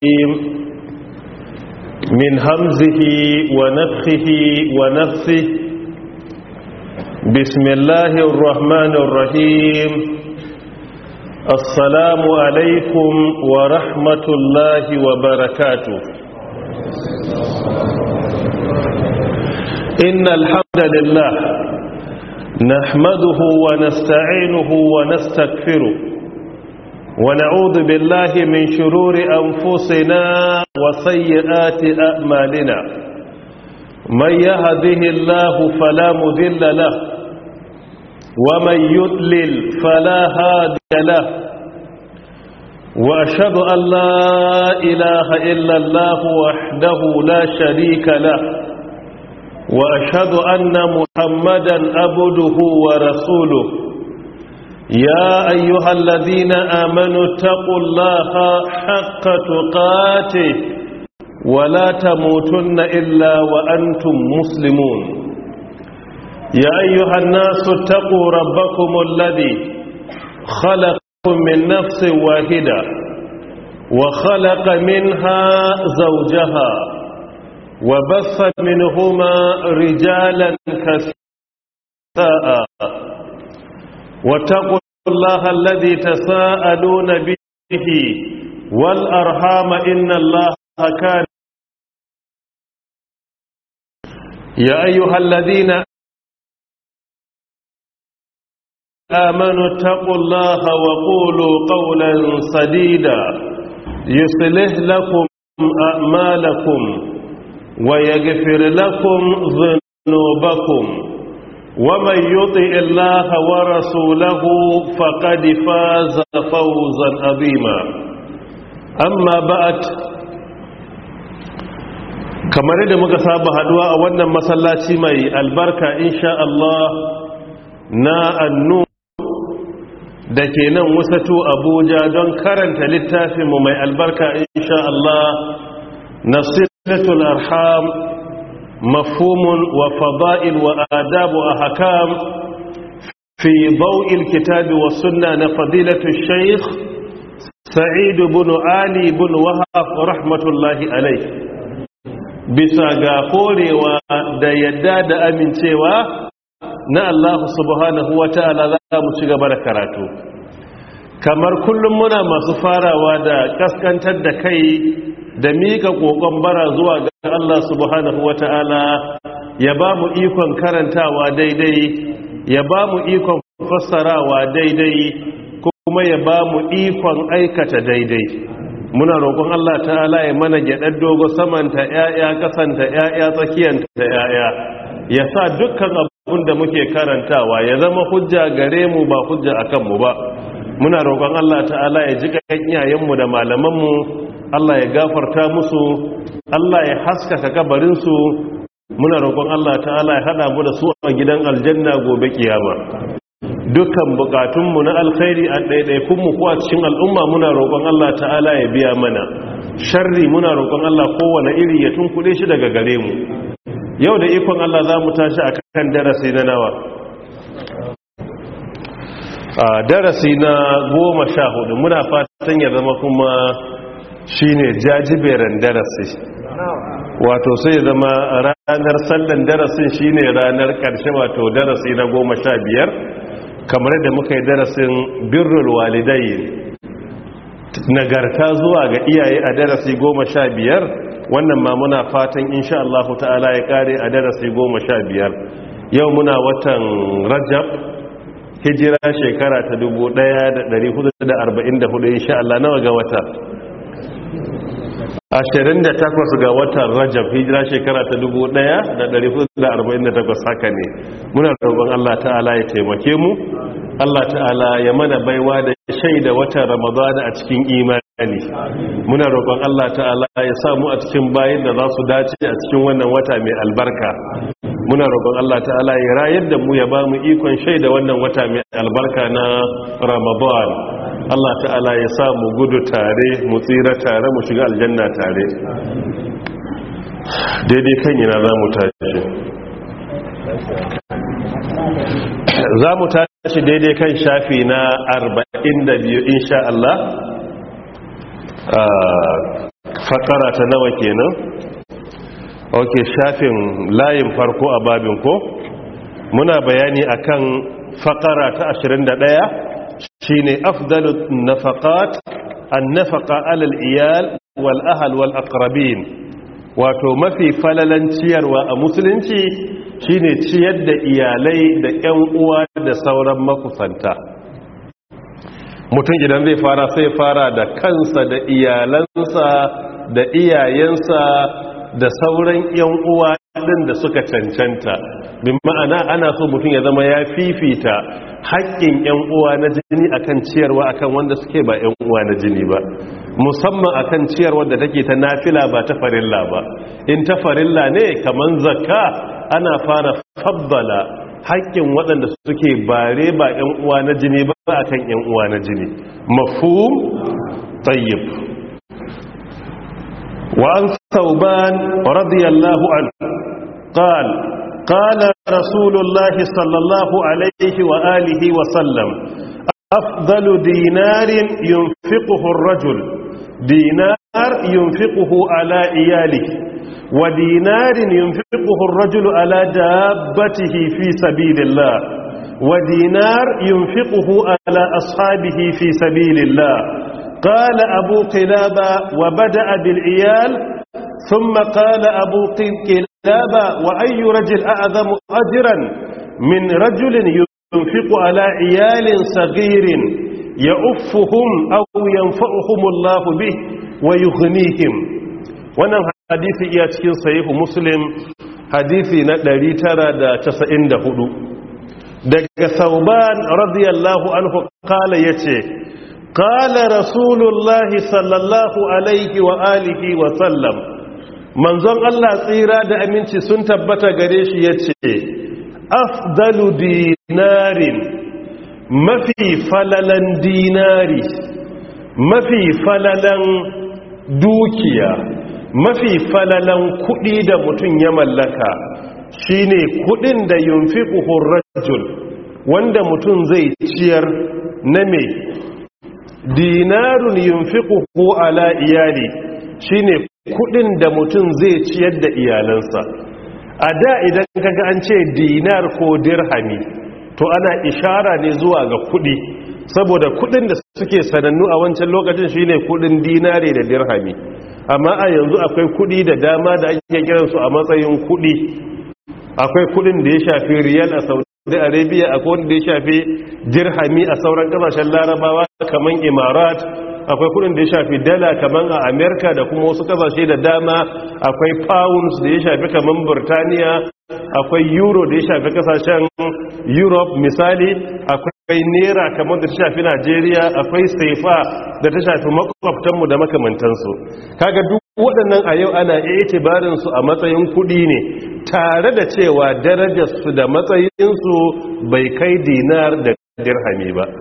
من همزه ونفخه ونفسه بسم الله الرحمن الرحيم السلام عليكم ورحمة الله وبركاته إن الحمد لله نحمده ونستعينه ونستغفره ونعوذ بالله من شرور أنفسنا وسيئات أعمالنا من يهده الله فلا مذل له ومن يضلل فلا هادي له وأشهد أن لا إله إلا الله وحده لا شريك له وأشهد أن محمدا عبده ورسوله يا أيها الذين آمنوا اتقوا الله حق تقاته ولا تموتن إلا وأنتم مسلمون يا أيها الناس اتقوا ربكم الذي خلقكم من نفس واحدة وخلق منها زوجها وبث منهما رجالا كثيرا واتقوا الله الذي تساءلون به والأرحام إن الله كان يا أيها الذين آمنوا اتقوا الله وقولوا قولا سديدا يصلح لكم أعمالكم ويغفر لكم ذنوبكم ومن يطع الله ورسوله فقد فاز فوزا عظيما أما بعد kamar yadda muka saba haduwa a wannan masallaci mai albarka insha Allah na annu da ke nan wasatu abuja don karanta littafinmu mai albarka insha Allah nasilatul arham mafhumun wa fada'il wa adab wa ahkam fi daw'il kitabi wa sunna na fadilatu shaykh sa'id ibn ali ibn wahab rahmatullahi alayh bisa ga korewa da yadda da amincewa na Allah subhanahu wa ta'ala za mu ci gaba da karatu kamar kullum muna masu farawa da kaskantar da kai da mika kokon bara zuwa ga Allah subhanahu wa ta'ala ya ba mu ikon karantawa daidai ya ba mu ikon fassarawa daidai kuma ya ba mu ikon aikata daidai muna roƙon Allah ta'ala ya mana gyaɗar dogo samanta ‘ya'ya ƙasanta ‘ya'ya tsakiyanta ‘ya'ya ya sa dukkan abin da muke karantawa ya zama hujja gare mu ba hujja a kanmu ba muna roƙon Allah ta'ala ya ji iyayenmu da malamanmu Allah ya gafarta musu Allah ya haskaka kabarinsu muna roƙon Allah ta'ala ya haɗa mu da su a gidan aljanna gobe kiyama dukkan bukatunmu na alkhairi a ɗaiɗaikunmu ko a cikin al'umma muna roƙon Allah ta'ala ya biya mana sharri muna roƙon Allah kowane iri ya tunkuɗe shi daga gare mu yau da ikon Allah za mu tashi a kan darasi na nawa a darasi na goma sha hudu muna fatan ya zama kuma shine jajiberan darasi wato sai zama ranar sallan darasin shine ranar ƙarshe wato darasi na goma sha biyar kamar da muka yi darasin birrul walidai nagarta zuwa ga iyaye a darasi goma sha biyar wannan ma muna fatan insha Allah ta'ala ya kare a darasi goma sha biyar yau muna watan rajab hijira shekara ta 1444 insha Allah nawa ga wata 28 ga watan rajab hijira shekara ta 1448 haka ne muna roƙon Allah ta'ala ya taimake mu Allah ta'ala ya mana baiwa da shaida watan ramadana a cikin imani muna roƙon Allah ta'ala ya samu a cikin bayin da za su dace a cikin wannan wata mai albarka muna roƙon Allah ta'ala ya rayar da mu ya ba mu ikon shaida wannan wata mai albarka na ramadan Allah ta'ala ya sa mu gudu tare mu tsira tare mu shiga aljanna tare daidai kan yana za mu tashi za mu tashi daidai kan shafi na 42 insha Allah fakara ta nawa kenan ok shafin layin farko a babin ko muna bayani akan fakara ta 21 shine afdalu nafaqat an-nafaqa alal iyal wal ahl wal aqrabin wato mafi falalan ciyarwa a musulunci shine ciyar da iyalai da ƴan uwa da sauran makusanta mutum idan zai fara sai fara da kansa da iyalansa da iyayensa da sauran yan uwa din da suka cancanta bin ma'ana ana so mutum ya zama ya fifita haƙƙin yan uwa na jini akan ciyarwa akan wanda suke ba yan uwa na jini ba musamman akan ciyarwa da take ta nafila ba ta farilla ba in ta farilla ne kaman zakka ana fara faddala haƙƙin waɗanda suke bare ba 'yan uwa na jini ba a kan 'yan uwa na jini mafhum tayyib wa an sauban radiyallahu an qal qala rasulullah sallallahu alaihi wa alihi wa sallam afdalu dinarin yunfiquhu ar-rajul dinar yunfiquhu ala iyalihi ودينار ينفقه الرجل على دابته في سبيل الله ودينار ينفقه على أصحابه في سبيل الله قال أبو قلابة وبدأ بالعيال ثم قال أبو قلابة وأي رجل أعظم أجرا من رجل ينفق على عيال صغير يؤفهم أو ينفعهم الله به ويغنيهم wannan hadisi iya cikin sahihu muslim hadisi na 994 daga sauban radiyallahu anhu kala yace kala rasulullahi sallallahu alaihi wa alihi wa sallam manzon Allah tsira da aminci sun tabbata gare shi yace afdalu dinarin mafi falalan dinari mafi falalan dukiya mafi falalan kuɗi da mutum ya mallaka shine kuɗin da yunfiquhu rajul wanda mutum zai ciyar na me dinarun yunfiquhu ala iyali shine kuɗin da mutum zai ciyar da iyalansa a da idan kaga an ce dinar ko dirhami to ana ishara ne zuwa ga kuɗi saboda kuɗin da suke sanannu a wancan lokacin shine kuɗin dinare da dirhami amma a yanzu akwai kudi da dama da ake kiransu a matsayin kudi akwai kudin da ya shafi riyal a saudi arabia akwai wanda ya shafi dirhami a sauran kasashen larabawa kamar imarat akwai kudin da ya shafi dala kamar a amerika da kuma wasu kasashe da dama akwai pounds da ya shafi kamar burtaniya akwai euro da ya shafi kasashen europe misali akwai naira kamar da ta shafi najeriya akwai saifa da ta shafi makwabtanmu da makamantansu kaga duk waɗannan a yau ana itibarin su a matsayin kuɗi ne tare da cewa darajarsu da matsayinsu bai kai dinar da dirhami ba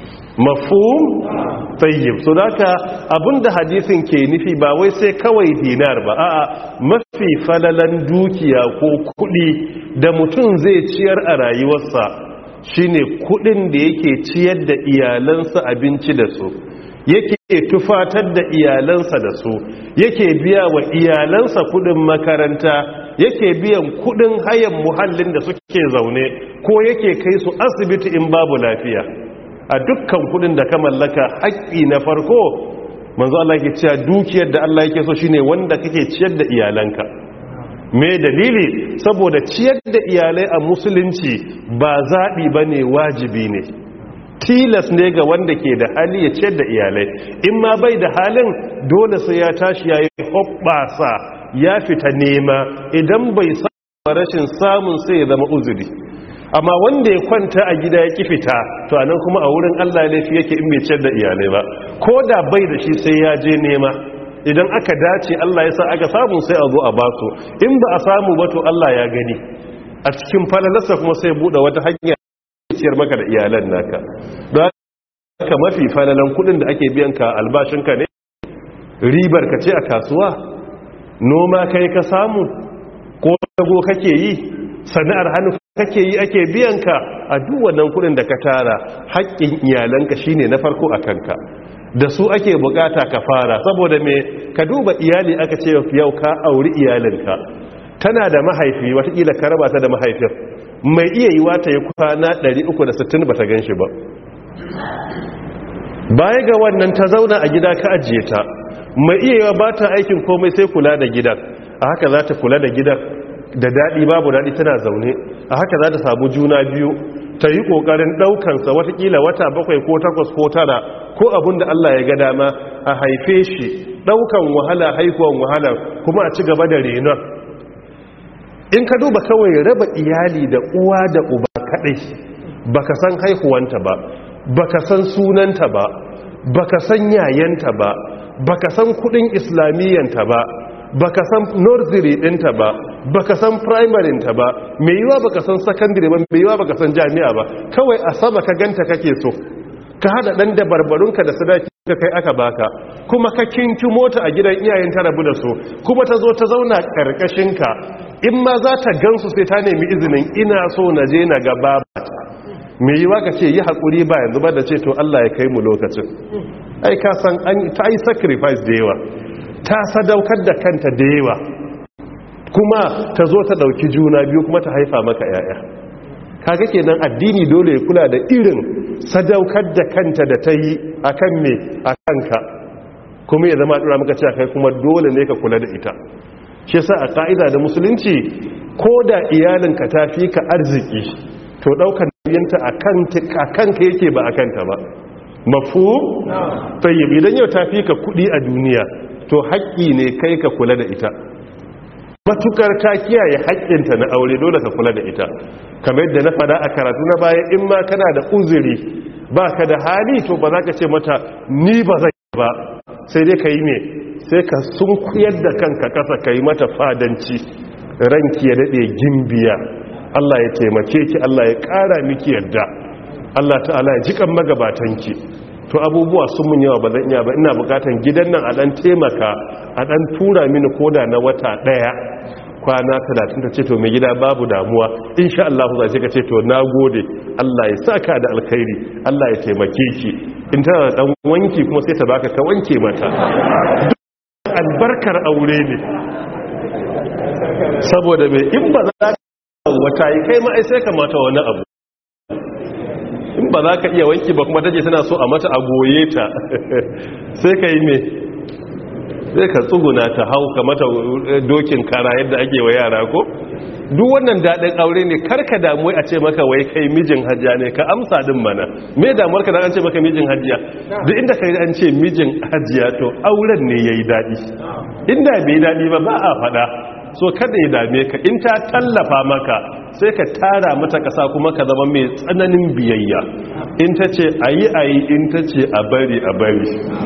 mafhum tayyib so daka abinda hadisin ke nufi ba wai sai kawai dinar ba a'a mafi falalan dukiya ko kudi da mutum zai ciyar a rayuwarsa shine kudin da yake ciyar da iyalansa abinci da su yake tufatar da iyalansa da su yake biya wa iyalansa kudin makaranta yake biyan kudin hayan muhallin da suke zaune ko yake kai su asibiti in babu lafiya a dukkan kudin da ka mallaka haƙƙi na farko manzo Allah yake cewa dukiyar da Allah yake so shine wanda kake ciyar da iyalanka me dalili saboda ciyar da iyalai a musulunci ba zaɓi bane wajibi ne tilas ne ga wanda ke da hali ya ciyar da iyalai in ma bai da halin dole sai ya tashi ya yi hoɓɓasa ya fita nema idan bai samu rashin samun sai ya zama uzuri amma wanda ya kwanta a gida ya ki fita to anan kuma a wurin Allah laifi yake in bai ciyar da iyalai ba ko da bai da shi sai ya je nema idan aka dace Allah ya sa aka samu sai a zo a basu in ba a samu ba to Allah ya gani a cikin falalarsa kuma sai buɗe wata hanya ciyar maka da iyalan naka don haka mafi falalan kudin da ake biyan ka albashinka ne ribar ka ce a kasuwa noma kai ka samu ko dago kake yi sana'ar hannu kake yi ake biyan ka a duk wannan kudin da ka tara haƙƙin iyalanka shine na farko a kanka da su ake bukata ka fara saboda me ka duba iyali aka ce yau ka auri iyalinka tana da mahaifi watakila ka raba ta da mahaifin mai iya yi wata ya kwana 360 ba ta gan shi ba baya ga wannan ta zauna a gida ka ajiye ta mai iya yi ba ta aikin komai sai kula da gidan a haka za ta kula da gidan da daɗi babu daɗi tana zaune a haka za ta samu juna biyu ta yi ƙoƙarin ɗaukansa watakila wata bakwai ko takwas ko tara ko abin da Allah ya ga dama a haife shi ɗaukan wahala haihuwan wahala kuma a ci gaba da renon in ka duba kawai raba iyali da uwa da uba kaɗai baka san haihuwanta ba baka san sunanta ba baka san yayanta ba baka san kudin islamiyyanta ba baka san nursery ɗinta ba baka san primary ta ba mai yiwa baka san secondary ba mai yiwa baka san jami'a ba kawai a sama ka ganta kake so ka hada dan da barbarunka da sadaki ka kai aka baka kuma ka kinki mota a gidan iyayen ta rabu da su kuma ta zo ta zauna karkashin ka in ma za ta gansu sai ta nemi izinin ina so na je na ga babata mai yiwa ka ce yi haƙuri ba yanzu ba da ce to Allah ya kai mu lokacin ai ka san an ta yi sacrifice da yawa ta sadaukar da kanta da yawa kuma ta zo ta dauki juna biyu kuma ta haifa maka yaya kaga kenan addini dole ya kula da irin sadaukar da kanta da ta yi akan me akan ka kuma ya zama dora maka cewa kai kuma dole ne ka kula da ita shi yasa a ka'ida da musulunci ko da iyalinka ta fi ka arziki to daukar nauyinta akan ka yake ba akan ta ba mafu tayyib idan yau ta fi ka kudi a duniya to haƙƙi ne kai ka kula da ita matukar ta kiyaye haƙƙinta na aure dole ka kula da ita kamar yadda na fada a karatu na baya in ma kana da uzuri ba ka da hali to ba za ka ce mata ni ba zai ba sai dai ka yi me sai ka sun kuyar da kanka ƙasa ka yi mata fadanci ranki ya daɗe gimbiya Allah ya taimake ki Allah ya ƙara miki yarda Allah ta'ala ya jikan magabatanki to abubuwa sun mun yawa ba zan iya ba ina bukatan gidan nan a dan taimaka a dan tura mini koda na wata daya kwana 30 ta ce to mai gida babu damuwa insha Allah za ka ce to nagode Allah ya saka da alkhairi Allah ya taimake ki in tana da dan wanki kuma sai ta baka ka wanke mata albarkar aure ne saboda me in ba za ka wata yi kai ma ai sai kamata wani abu in ba za ka iya wanki ba kuma take tana so a mata a goye ta sai ka yi me sai ka tsuguna ta hau ka mata dokin kara yadda ake wa yara ko duk wannan daɗin aure ne karka damu a ce maka wai kai mijin hajjiya ne ka amsa din mana me damuwar ka da an ce maka mijin hajjiya duk inda kai an ce mijin hajjiya to auren ne yayi daɗi inda bai daɗi ba ba a faɗa so kada ya dame ka in ta tallafa maka sai ka tara mata kasa kuma ka zama mai tsananin biyayya in ta ce a yi a yi in ta ce a bari a bari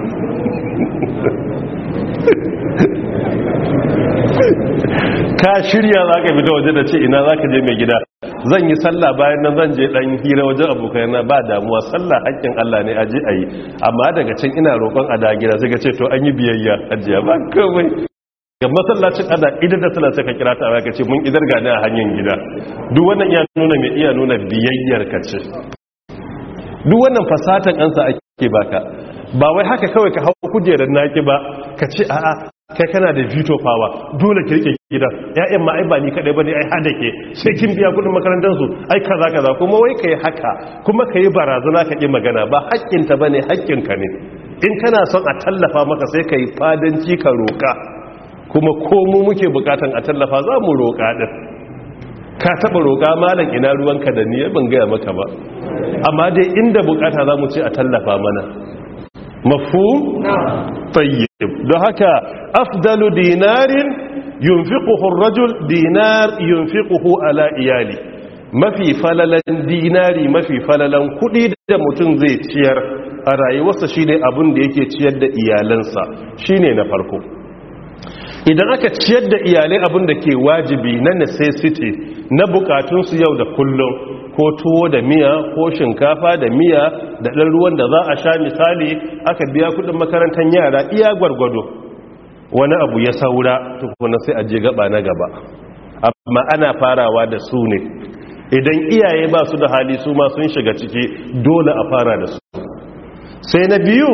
ka shirya za ka fita waje da ce ina za ka je mai gida zan yi sallah bayan nan zan je dan hira wajen abokai na ba damuwa sallah hakkin Allah ne aje a yi amma daga can ina roƙon a da gida sai ka ce to an yi biyayya ajiya ba kawai ga masallacin ada idan da sallah sai ka kira ta ka ce mun idar gani a hanyar gida duk wannan iya nuna mai iya nuna biyayyar ka ce duk wannan fasatan ansa ake baka ba wai haka kawai ka hau kujerar naki ba ka ce a'a kai kana da veto power dole ki rike gidan ƴaƴan ma ai ba ni kadai bane ai hada ke sai kin biya kudin makarantar su ai kaza kaza kuma wai kai haka kuma kai barazana ka ki magana ba haƙƙin ta bane haƙƙin ka ne in kana son a tallafa maka sai kai fadanci ka roka kuma ko mu muke bukatan a tallafa za mu roka din ka taba roka malam ina ruwanka da ni ban gaya maka ba amma dai inda bukata za mu ce a tallafa mana mafhum tayyib don haka afdalu dinarin yunfiquhu ar-rajul dinar yunfiquhu ala iyali mafi falalan dinari mafi falalan kudi da mutum zai ciyar a rayuwarsa shine abin da yake ciyar da iyalansa shine na farko idan aka ciyar da iyalai abin da ke wajibi na necessity na bukatunsu yau da kullum ko tuwo da miya ko shinkafa da miya da ɗan ruwan da za a sha misali aka biya kudin makarantar yara iya gwargwado wani abu ya saura tukuna sai a je gaba na gaba amma ana farawa da su ne idan iyaye ba su da hali su ma sun shiga ciki dole a fara da su sai na biyu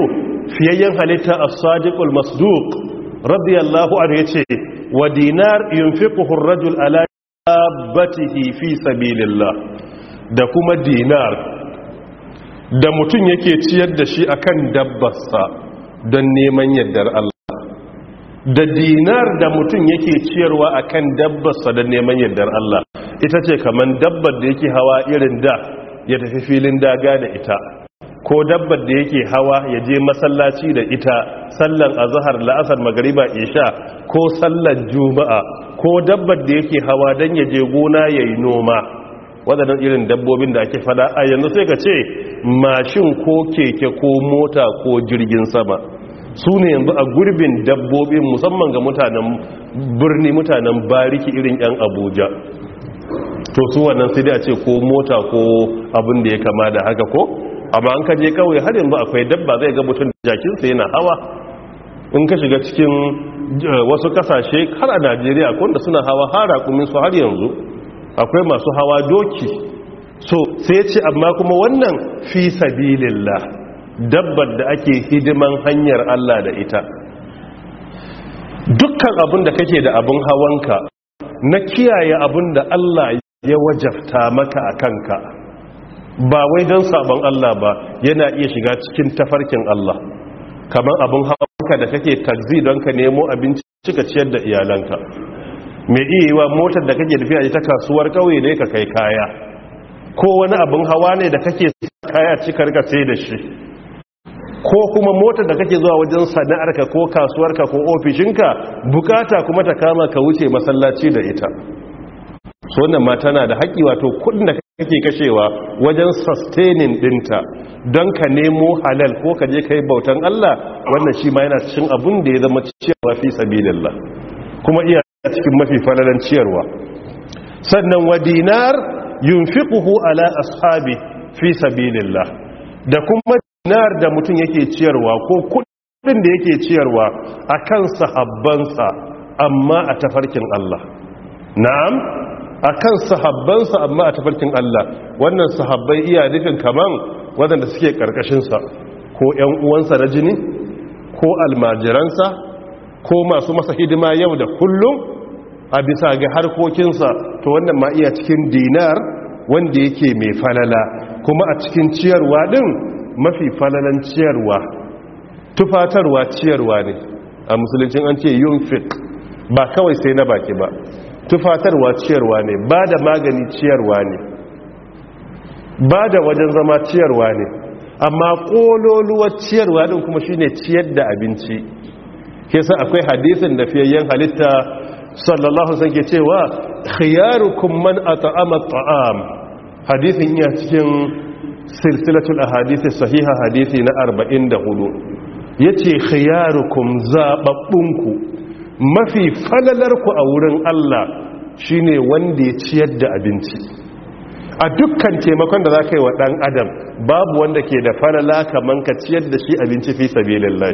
fiyayyen halitta as-sadiqul masduq radiyallahu anhu yace wa dinar yunfiquhu ar-rajul ala dabbatihi fi sabilillah da kuma dinar da mutum yake ciyar da shi akan dabbarsa don neman yardar Allah da dinar da mutum yake ciyarwa akan dabbarsa don neman yardar Allah ita ce kaman dabbar da yake hawa irin da ya tafi filin daga da ita ko dabbar da yake hawa ya je masallaci da ita sallan azhar la'asar magariba isha ko sallan juma'a ko dabbar da yake hawa don ya je gona yayi noma waɗannan irin dabbobin da ake fada a yanzu sai ka ce mashin ko keke ko mota ko jirgin sama su ne yanzu a gurbin dabbobin musamman ga mutanen birni mutanen bariki irin 'yan abuja to su wannan sai dai a ce ko mota ko abin da ya kama da haka ko amma an kaje kawai har yanzu akwai dabba zai ga mutum jakinsa yana hawa in ka shiga cikin wasu kasashe har a najeriya wanda suna hawa har su har yanzu akwai masu hawa doki so sai ce amma kuma wannan fi sabilillah dabbar da ake hidiman hanyar Allah da ita dukkan abin da kake da abin hawanka na kiyaye abin da Allah ya wajabta maka a kanka ba wai don sabon Allah ba yana iya shiga cikin tafarkin Allah kamar abin hawanka da kake taxi don ka nemo abinci cika ciyar da iyalanka mai iya yi wa motar da kake tafiya ta kasuwar kauye ne ka kai kaya ko wani abin hawa ne da kake kaya cikar ka sai da shi ko kuma motar da kake zuwa wajen sana'arka ko kasuwarka ko ofishinka bukata kuma ta kama ka wuce masallaci da ita so wannan ma tana da haƙi wato kudin da kake kashewa wajen sustaining dinta don ka nemo halal ko ka je ka yi bautan Allah wannan shi ma yana cikin abun da ya zama ciyarwa fi sabilillah kuma iya cikin mafi falalan ciyarwa sannan wa dinar yunfiquhu ala ashabi fi sabilillah da kuma dinar da mutum yake ciyarwa ko kudin da yake ciyarwa akan sahabbansa amma a tafarkin Allah na'am akan sahabbansa amma a tafarkin Allah wannan sahabbai iya nufin kaman wadanda suke karkashin sa ko ƴan uwansa na jini ko almajiransa ko masu masa hidima yau da kullum a bisa ga harkokinsa to wannan ma iya cikin dinar wanda yake mai falala kuma a cikin ciyarwa din mafi falalan ciyarwa tufatarwa ciyarwa ne a musuluncin an ce yunfik ba kawai sai na baki ba tufatarwa ciyarwa ne ba da magani ciyarwa ne ba da wajen zama ciyarwa ne amma kololuwar ciyarwa din kuma shine ciyar da abinci kesa akwai hadisin da fiyayyen halitta sallallahu alaihi ke cewa khiyarukum man at'ama at'am hadisin iya cikin silsilatul ahadith sahiha hadisi na 44 yace khiyarukum zababbunku mafi falalarku a wurin Allah shine wanda ya ciyar da abinci a dukkan taimakon da zaka yi wa dan adam babu wanda ke da falala kaman ka ciyar da shi abinci fi sabilillah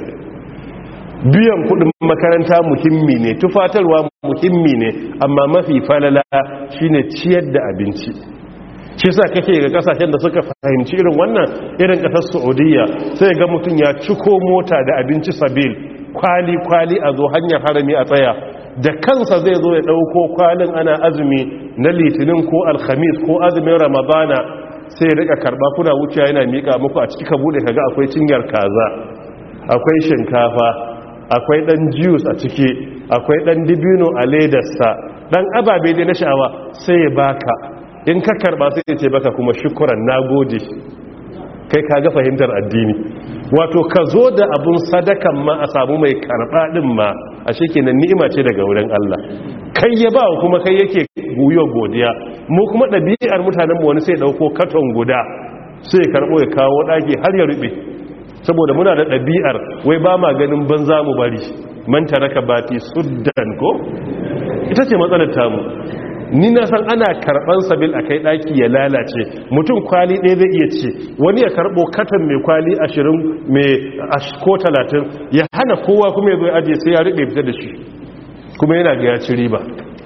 biyan kudin makaranta muhimmi ne tufatarwa muhimmi ne amma mafi falala shine ciyar da abinci shi sa kake ga kasashen da suka fahimci irin wannan irin kasar saudiya sai ga mutum ya ciko mota da abinci sabil kwali-kwali a zo hanyar harami a tsaya da kansa zai zo ya ɗauko kwalin ana azumi na litinin ko alhamis ko azumin ramadana sai ya rika karba kuna wuce yana miƙa muku a ciki ka bude kaga akwai cinyar kaza akwai shinkafa akwai dan juice a ciki akwai dan dibino a ledarsa dan ababe dai na sha'awa sai ya baka in ka karba sai ya ce baka kuma shukuran nagode kai ka ga fahimtar addini wato ka zo da abun sadakan ma a samu mai karba din ma a shekenan ni'ima ce daga wurin Allah kai ya ba kuma kai yake guyo godiya mu kuma ɗabi'ar mutanen mu wani sai dauko katon guda sai ya karbo ya kawo daki har ya rube saboda muna da ɗabi'ar wai ba ma ganin banza mu bari man taraka bati suddan ko ita ce matsalar tamu ni na san ana karban sabil a kai daki ya lalace mutum kwali ɗaya zai iya ce wani ya karɓo katon mai kwali ashirin mai ko talatin ya hana kowa kuma ya zo ajiye sai ya riɓe fita da shi kuma yana ga ya ci riba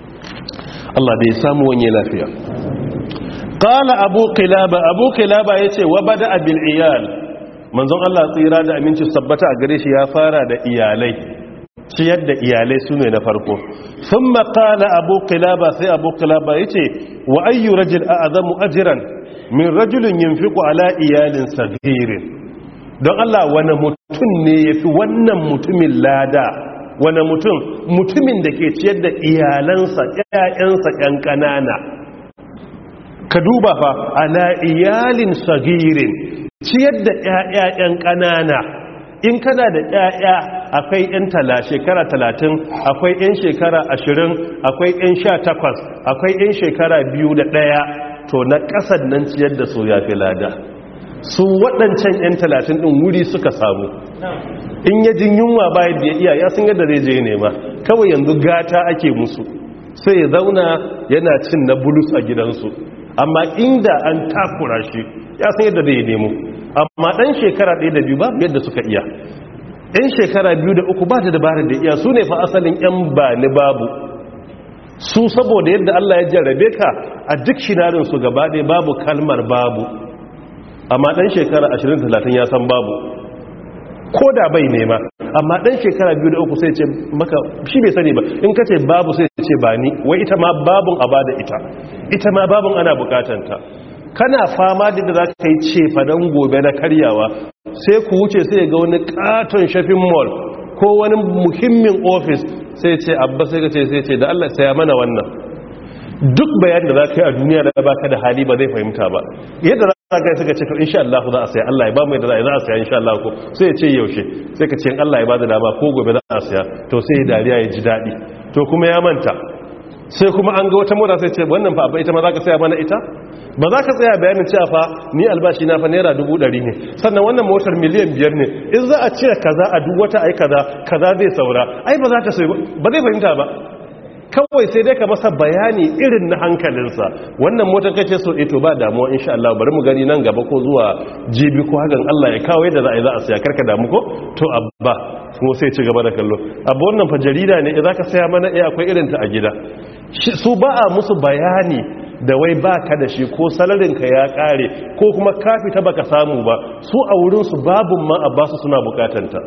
Allah da ya samu wani lafiya qala abu qilaba abu qilaba yace wa bada bil iyal manzon Allah tsira da aminci sabbata a gare shi ya fara da iyalai ciyar da iyalai su ne na farko sun makala abu kilaba sai abu kilaba ya ce wa ayyu rajul a azamu ajiran min rajulun yin fiƙo ala iyalin sagirin don Allah wani mutum ne ya fi wannan mutumin lada wani mutum mutumin da ke ciyar da iyalansa ƴaƴansa ƴan ƙanana ka duba fa ala iyalin sagirin ciyar da ƴaƴan ƙanana in kana da ƴaƴa akwai ƴan tala shekara talatin akwai ƴan shekara ashirin akwai ƴan sha takwas akwai ƴan shekara biyu da ɗaya to na ƙasar nan ciyar da su ya fi lada su waɗancan ƴan talatin ɗin wuri suka samu in ya jin yunwa bayan da ya iya ya sun yadda zai je nema kawai yanzu gata ake musu sai ya zauna yana cin na bulus a gidansu amma inda an takura shi ya san yadda zai nemo amma ɗan shekara ɗaya da biyu babu yadda suka iya ɗan shekara biyu da uku ba da dabarar da iya su ne fa asalin ‘yan ba ni babu su saboda yadda Allah ya jarrabe ka a duk shinarinsu gaba ɗaya babu kalmar babu amma ɗan shekara 20-30 ya san babu ko da bai nema amma ɗan shekara biyu da uku sai ce maka shi bai sani ba in ka ce babu sai ce ba ni wai ita ma babun a bada ita ita ma babun ana bukatanta kana fama da da za ka yi cefa don gobe na karyawa sai ku wuce sai ga wani katon shafin mall ko wani muhimmin ofis sai ce abba sai ka ce sai ce da Allah saya mana wannan duk bayan da za ka yi a duniya da baka da hali ba zai fahimta ba yadda za ka yi suka ce to insha Allah za a saya Allah ya ba mu yadda za a saya insha Allah ko sai ya ce yaushe sai ka ce in Allah ya ba da dama ko gobe za a saya to sai ya dariya ya ji daɗi to kuma ya manta sai kuma an ga wata mota sai ce wannan fa ita ma za ka saya mana ita ba za ka tsaya bayanin cewa fa ni albashi na fa naira dubu ɗari ne sannan wannan motar miliyan biyar ne in za a cire kaza a duk wata ai kaza kaza zai saura ai ba za ta sai ba zai fahimta ba kawai sai dai ka masa bayani irin na hankalinsa wannan motar kace so ito ba damuwa insha Allah bari mu gani nan gaba ko zuwa jibi ko hakan Allah ya kawo yadda za a yi za a saya karka damu ko to abba kuma sai ci gaba da kallo abu wannan fa jarida ne idan ka saya mana eh akwai irin ta a gida su ba a musu bayani da wai ba ka da shi ko salarinka ya kare ko kuma ka fita baka samu ba su a wurinsu babun ma a basu suna bukatanta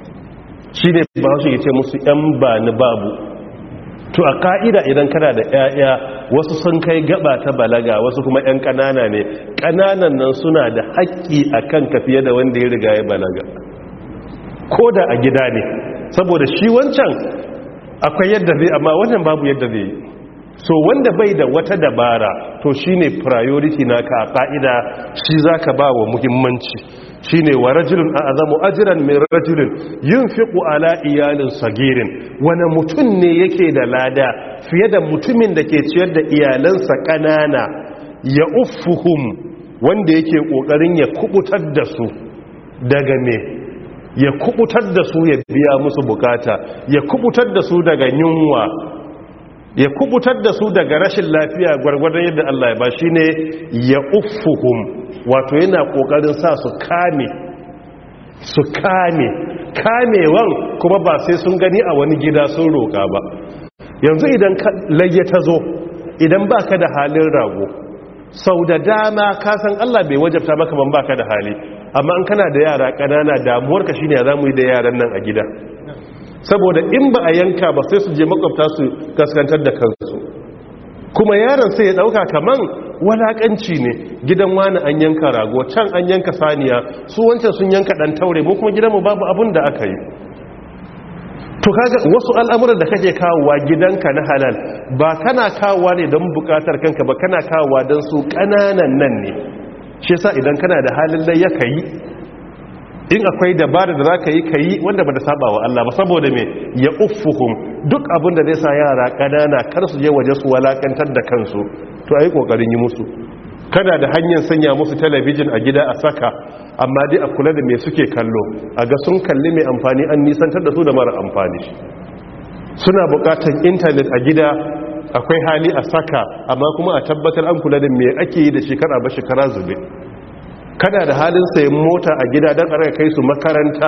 shi ne ba su ce musu yan ba ni babu to a ka'ida idan kana da 'ya'ya wasu sun kai gaba ta balaga wasu kuma 'yan ƙanana ne ƙananan nan suna da haƙƙi a kan ka fiye da wanda ya riga ya balaga ko da a gida ne saboda shi wancan akwai yadda zai amma wannan babu yadda zai yi so wanda bai da wata dabara to shine priority naka a ka'ida shi zaka ba wa muhimmanci shine wa rajulun a'zamu ajran min rajulin yunfiqu ala iyalin sagirin wani mutum ne yake da lada fiye da mutumin da ke ciyar da iyalansa kanana ya uffuhum wanda yake kokarin ya kubutar da su daga me ya kubutar da su ya biya musu bukata ya kubutar da su daga yunwa ya kubutar da su daga rashin lafiya gwargwadon yadda Allah ya ba shi ne ya uffuhum wato yana kokarin sa su kame su kame kamewan kuma ba sai sun gani a wani gida sun roƙa ba yanzu idan lage ta zo idan baka da halin rago sau da dama kasan Allah bai wajabta maka ban baka da hali amma an kana da yara ƙanana damuwarka shine ya zamu yi da yaran nan a gida saboda in ba a yanka ba sai su je makwabta su kaskantar da kansu kuma yaron sai ya dauka kaman walakanci ne gidan wani an yanka rago can an yanka saniya su wancan sun yanka dan taure mu kuma gidanmu babu abun da aka yi to kaga wasu al'amuran da kake kawowa gidanka na halal ba kana kawowa ne don bukatar kanka ba kana kawowa don su kananan nan ne shi yasa idan kana da halin lai ya kai in akwai dabara da za ka yi ka yi wanda ba da saba wa Allah ba saboda me ya uffuhum duk abin da zai sa yara ƙanana kar su je waje su walakantar da kansu to a yi ƙoƙarin yi musu kana da hanyar sanya musu talabijin a gida a saka amma dai a kula da me suke kallo a ga sun kalli mai amfani an nisantar da su da mara amfani suna buƙatar intanet a gida akwai hali a saka amma kuma a tabbatar an kula da me ake yi da shekara ba shekara zube kada da halin sayan mota a gida don ƙarar kai su makaranta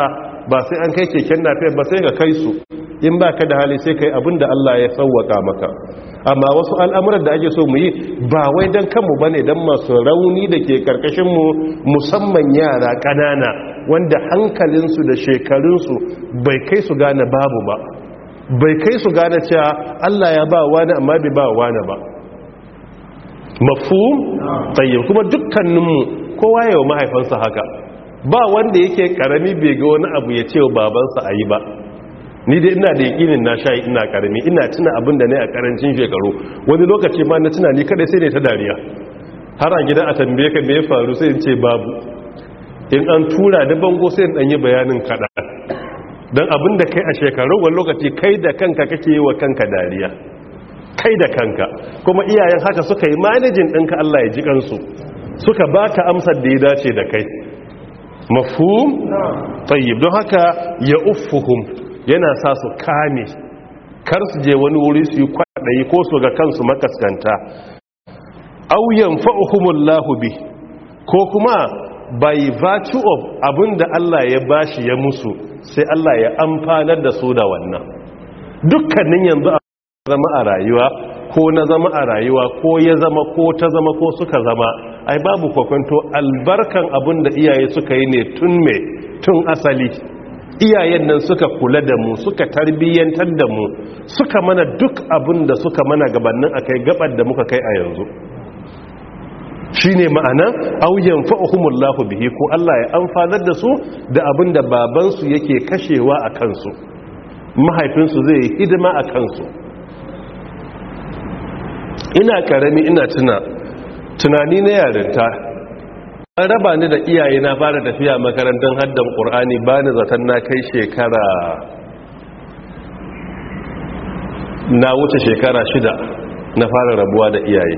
ba sai an kai keken nafe ba sai ka kai su in ba ka da hali sai kai abin da Allah ya sauwaka maka amma wasu al'amuran da ake so mu yi ba wai don kanmu ba ne don masu rauni da ke karkashinmu musamman yara ƙanana wanda hankalinsu da shekarunsu bai kai su gane babu ba bai kai su gane cewa Allah ya ba wani amma bai ba wani ba mafhum tayyib kuma dukkaninmu kowa yawa mahaifansa haka ba wanda yake karami bai ga wani abu ya ce wa babansa a yi ba ni dai ina da yakinin na shayi ina karami ina tuna abin da ne a karancin shekaru wani lokaci ma na tuna ni kadai sai ne ta dariya har a gida a tambaye ka me ya faru sai in ce babu in an tura da bango sai in danyi bayanin kada don abin da kai a shekaru wani lokaci kai da kanka kake yi wa kanka dariya kai da kanka kuma iyayen haka suka yi manajin ɗinka Allah ya ji kansu suka baka amsar da ya dace da kai mafhum tayyib don haka ya uffuhum yana sa su kame kar su je wani wuri su yi kwaɗayi ko su ga kansu makaskanta auyan fa'uhumullahu bi ko kuma by virtue of abinda Allah ya bashi ya musu sai Allah ya amfanar da su da wannan dukkanin yanzu a zama a rayuwa ko na zama a rayuwa ko ya zama ko ta zama ko suka zama ai babu kwakwanto albarkan abin da iyaye suka yi ne tun me tun asali iyayen nan suka kula da mu suka tarbiyyantar da mu suka mana duk abin da suka mana gabanin akai gabar da muka kai a yanzu shine ma'ana auyan fa'uhumullahu bihi ko Allah ya amfanar da su da abin da babansu yake kashewa a kansu mahaifinsu zai yi hidima a kansu ina karami ina tuna tunani na yarinta an raba ni da iyaye na fara tafiya makarantar haddan ƙur'ani ba ni zaton na kai shekara na wuce shekara shida na fara rabuwa da iyaye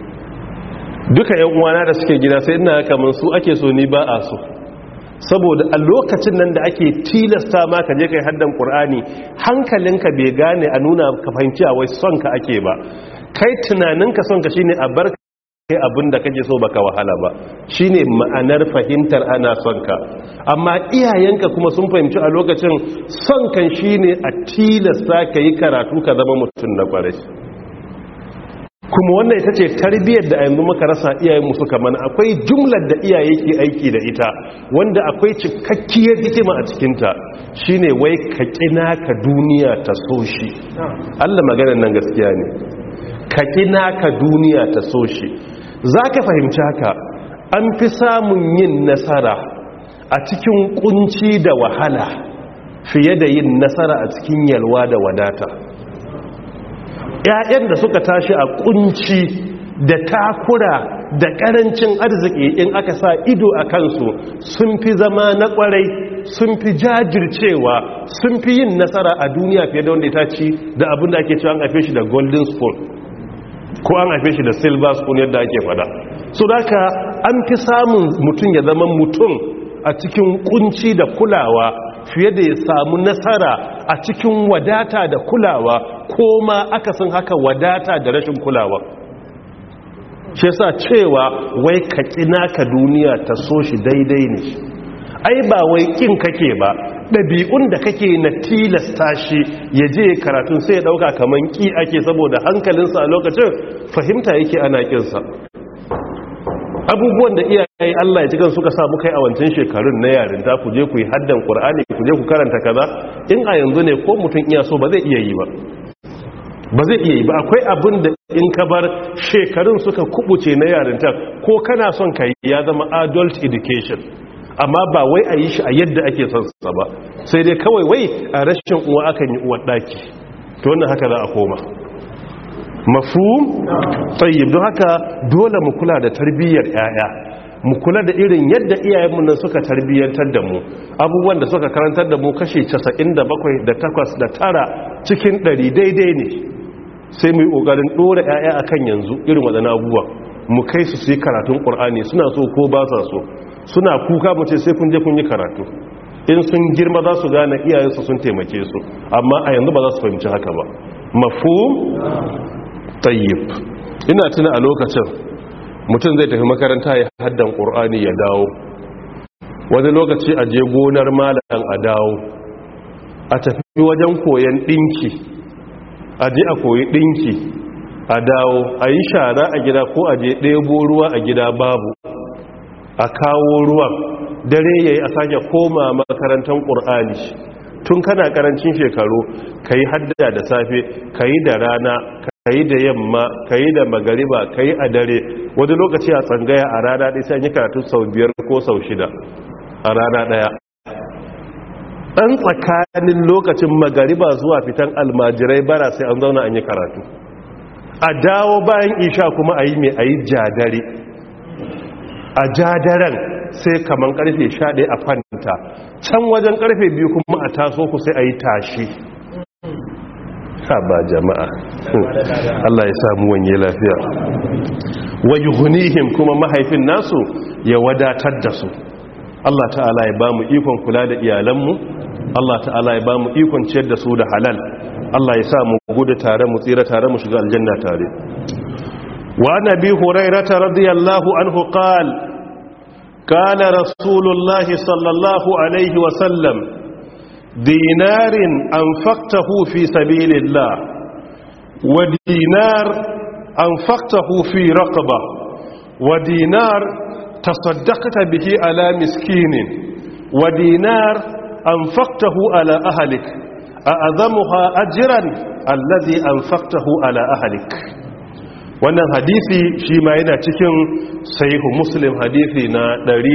duka yan uwana da suke gida sai ina kamar su ake so ni ba a so saboda a lokacin nan da ake tilasta ma ka je kai haddan qur'ani hankalinka bai gane a nuna ka fahimci a wai son ka ake ba kai tunaninka son ka shine a bar kai abin da kake so baka wahala ba shine ma'anar fahimtar ana son ka amma iyayenka kuma sun fahimci a lokacin son kan shine a tilasta ka yi karatu ka zama mutum na kwarai kuma wannan ita ce tarbiyyar da a yanzu muka rasa iyayenmu suka mana akwai jumlar da iyaye ke aiki da ita wanda akwai cikakkiyar hikima a cikinta shine wai ka kina ka duniya ta so shi Allah maganar nan gaskiya ne ka kina ka duniya ta so shi za ka fahimci haka an fi samun yin nasara a cikin kunci da wahala fiye da yin nasara a cikin yalwa da wadata ‘ya'yan da suka tashi a kunci da takura da ƙarancin arziki in aka sa ido a kansu sun fi zama na ƙwarai sun fi jajircewa sun fi yin nasara a duniya fiye da wanda ya ci da abin da ake cewa an haife shi da golden spoon ko an haife shi da silver spoon yadda ake fada so daga an fi samun mutum ya zama mutum a cikin kunci da kulawa fiye da ya samu nasara a cikin wadata da kulawa ko ma akasin haka wadata da rashin kulawa shi sa cewa wai ka kina ka duniya ta so shi daidai ne ai ba wai kin kake ba ɗabi'un da kake na tilasta shi ya je karatun sai ya ɗauka kamar ƙi ake saboda hankalinsa a lokacin fahimta yake ana ƙinsa abubuwan da iyaye Allah ya cikin suka samu kai a wancan shekarun na yarinta ku je ku yi haddan Qur'ani ku je ku karanta kaza in a yanzu ne ko mutum iya so ba zai iya yi ba ba zai iya yi ba akwai abin da in ka bar shekarun suka kubuce na yarinta ko kana son ka yi ya zama adult education amma ba wai a yi shi a yadda ake son sa ba sai dai kawai wai a rashin uwa akan yi uwar daki to wannan haka za a koma mafhum tayyib don haka dole mu kula da tarbiyyar yaya mu kula da irin yadda iyayenmu nan suka tarbiyyantar da mu abubuwan da suka karantar da mu kashi 97 da 8 da tara cikin 100 daidai ne sai mu yi kokarin dora yaya akan yanzu irin wadannan abubuwan mu kai su su yi karatun qur'ani suna so ko ba sa so suna kuka mu ce sai kun je kun yi karatu in sun girma za su gane iyayensu sun taimake su amma a yanzu ba za su fahimci haka ba mafhum tayyib ina tuna a lokacin mutum zai tafi makaranta ya haddan ƙur'ani ya dawo wani lokaci a je gonar malam a dawo a tafi wajen koyan ɗinki a je a koyi ɗinki a dawo a yi shara a gida ko a je ɗebo ruwa a gida babu a kawo ruwan dare ya yi a sake koma makarantar ƙur'ani tun kana ƙarancin shekaru ka yi haddada da safe ka yi da rana ka yi da yamma ka yi da magariba ka yi a dare wani lokaci a tsangaya a rana ɗaya sai yi karatu sau biyar ko sau shida a rana ɗaya ɗan tsakanin lokacin magariba zuwa fitan almajirai bara sai an zauna an yi karatu a dawo bayan isha kuma a yi mai a yi jadare a jadaren sai kaman karfe 11 a kwanta can wajen karfe biyu kuma a taso ku sai a yi tashi ba jama'a Allah ya samu wanye lafiya wa yuhnihim kuma mahaifin nasu ya wadatar da su Allah ta'ala ya ba mu ikon kula da iyalanmu Allah ta'ala ya ba mu ikon ciyar da su da halal Allah ya sa mu gudu tare mu tsira tare mu shiga aljanna tare wa nabi hurairah radiyallahu anhu qala قال رسول الله صلى الله عليه وسلم دينار أنفقته في سبيل الله ودينار أنفقته في رقبة ودينار تصدقت به على مسكين ودينار أنفقته على أهلك أعظمها أجرا الذي أنفقته على أهلك wannan hadisi shi ma yana cikin sahihu muslim hadisi na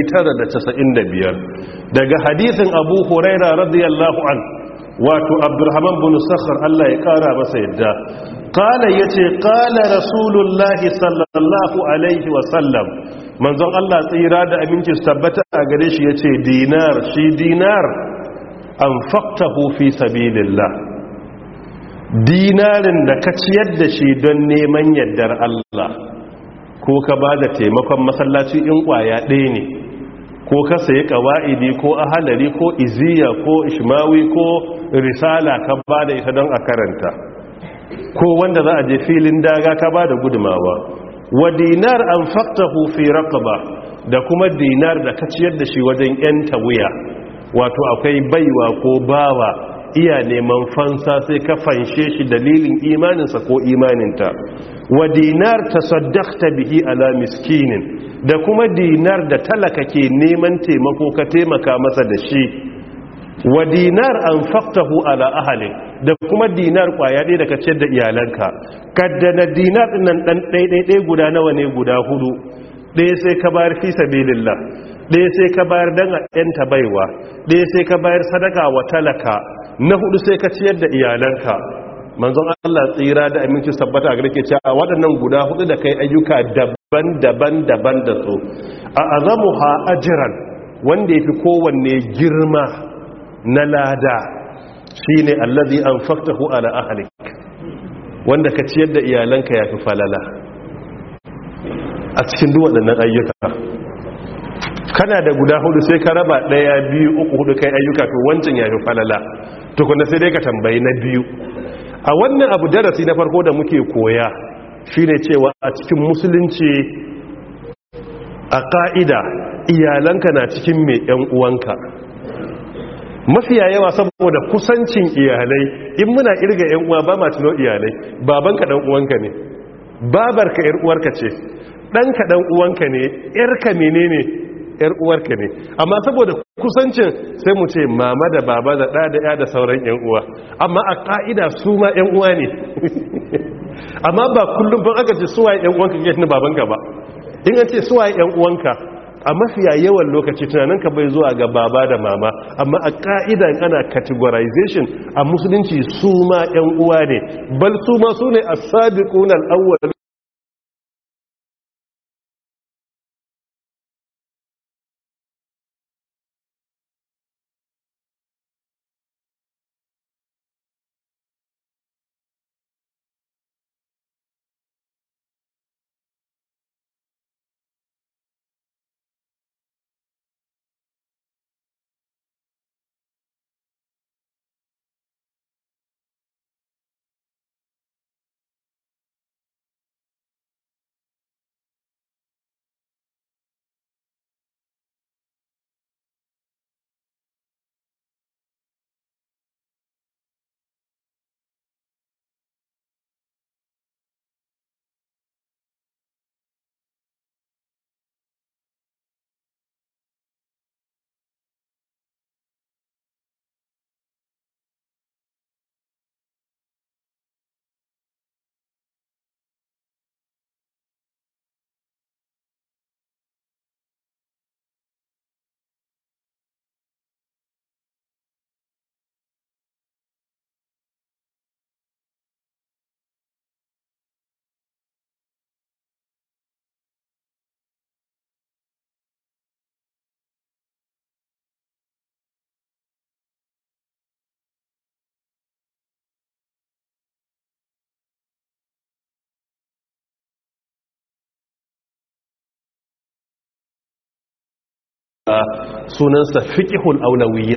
995 daga hadisin abu huraira radiyallahu an wato abdurrahman bin sakhar Allah ya kara masa yadda qala yace qala rasulullahi sallallahu alaihi wa sallam manzon Allah tsira da aminci tabbata a gare shi yace dinar shi dinar anfaqtahu fi sabilillah dinarin da ka ciyar da shi don neman yardar Allah ko ka ba da taimakon masallaci in kwaya ɗaya ne ko ka sayi ƙawa'idi ko ahalari ko iziya ko ishmawi ko risala ka ba da ita don a karanta ko wanda za a je filin daga ka ba da gudumawa wa dinar an faktahu fi raqaba da kuma dinar da ka ciyar da shi wajen 'yanta wuya wato akwai baiwa ko bawa iya neman fansa sai ka fanshe shi dalilin imaninsa ko imaninta wa dinar tasaddaqta bihi ala miskinin da kuma dinar da talaka ke neman taimako ka taimaka masa da shi wa dinar anfaqtahu ala ahli da kuma dinar kwaya ɗaya da ka ciyar da iyalanka kaddana dinar dinnan dan ɗaiɗaiɗai guda nawa ne guda hudu ɗaya sai ka bayar fi sabilillah ɗaya sai ka bayar dan a ɗanta baiwa ɗaya sai ka bayar sadaka wa talaka na hudu sai ka ciyar da iyalanka manzon Allah tsira da aminci sabbata a garke cewa waɗannan guda hudu da kai ayyuka daban-daban daban da su a azamuha ajran wanda yafi kowanne girma na lada shine allazi anfaqtahu ala ahlik wanda ka ciyar da iyalanka yafi falala a cikin duk waɗannan ayyuka kana da guda hudu sai ka raba ɗaya biyu uku hudu kai ayyuka to wancan yafi falala tukuna sai dai ka tambayi na biyu a wannan abu darasi na farko da muke koya shine cewa a cikin musulunci a ka'ida iyalanka na cikin mai yan uwanka mafiya yawa saboda kusancin iyalai in muna irga yan uwa ba ma tuno iyalai babanka dan uwanka ne babarka yar uwarka ce ɗanka dan uwanka ne yarka menene yar uwarka ne amma saboda kusancin sai mu ce mama da baba da ɗa da ya da sauran yan uwa amma a ƙa'ida su ma yan uwa ne amma ba kullum ban aka ce suwaye yan uwanka ke tuni babanka ba in an ce suwaye yan uwanka a mafiya yawan lokaci tunaninka bai zuwa ga baba da mama amma a ƙa'ida ana categorization a musulunci su ma yan uwa ne bal su ma su ne as-sabiquna al-awwal sunansa fiqhul aulawiyya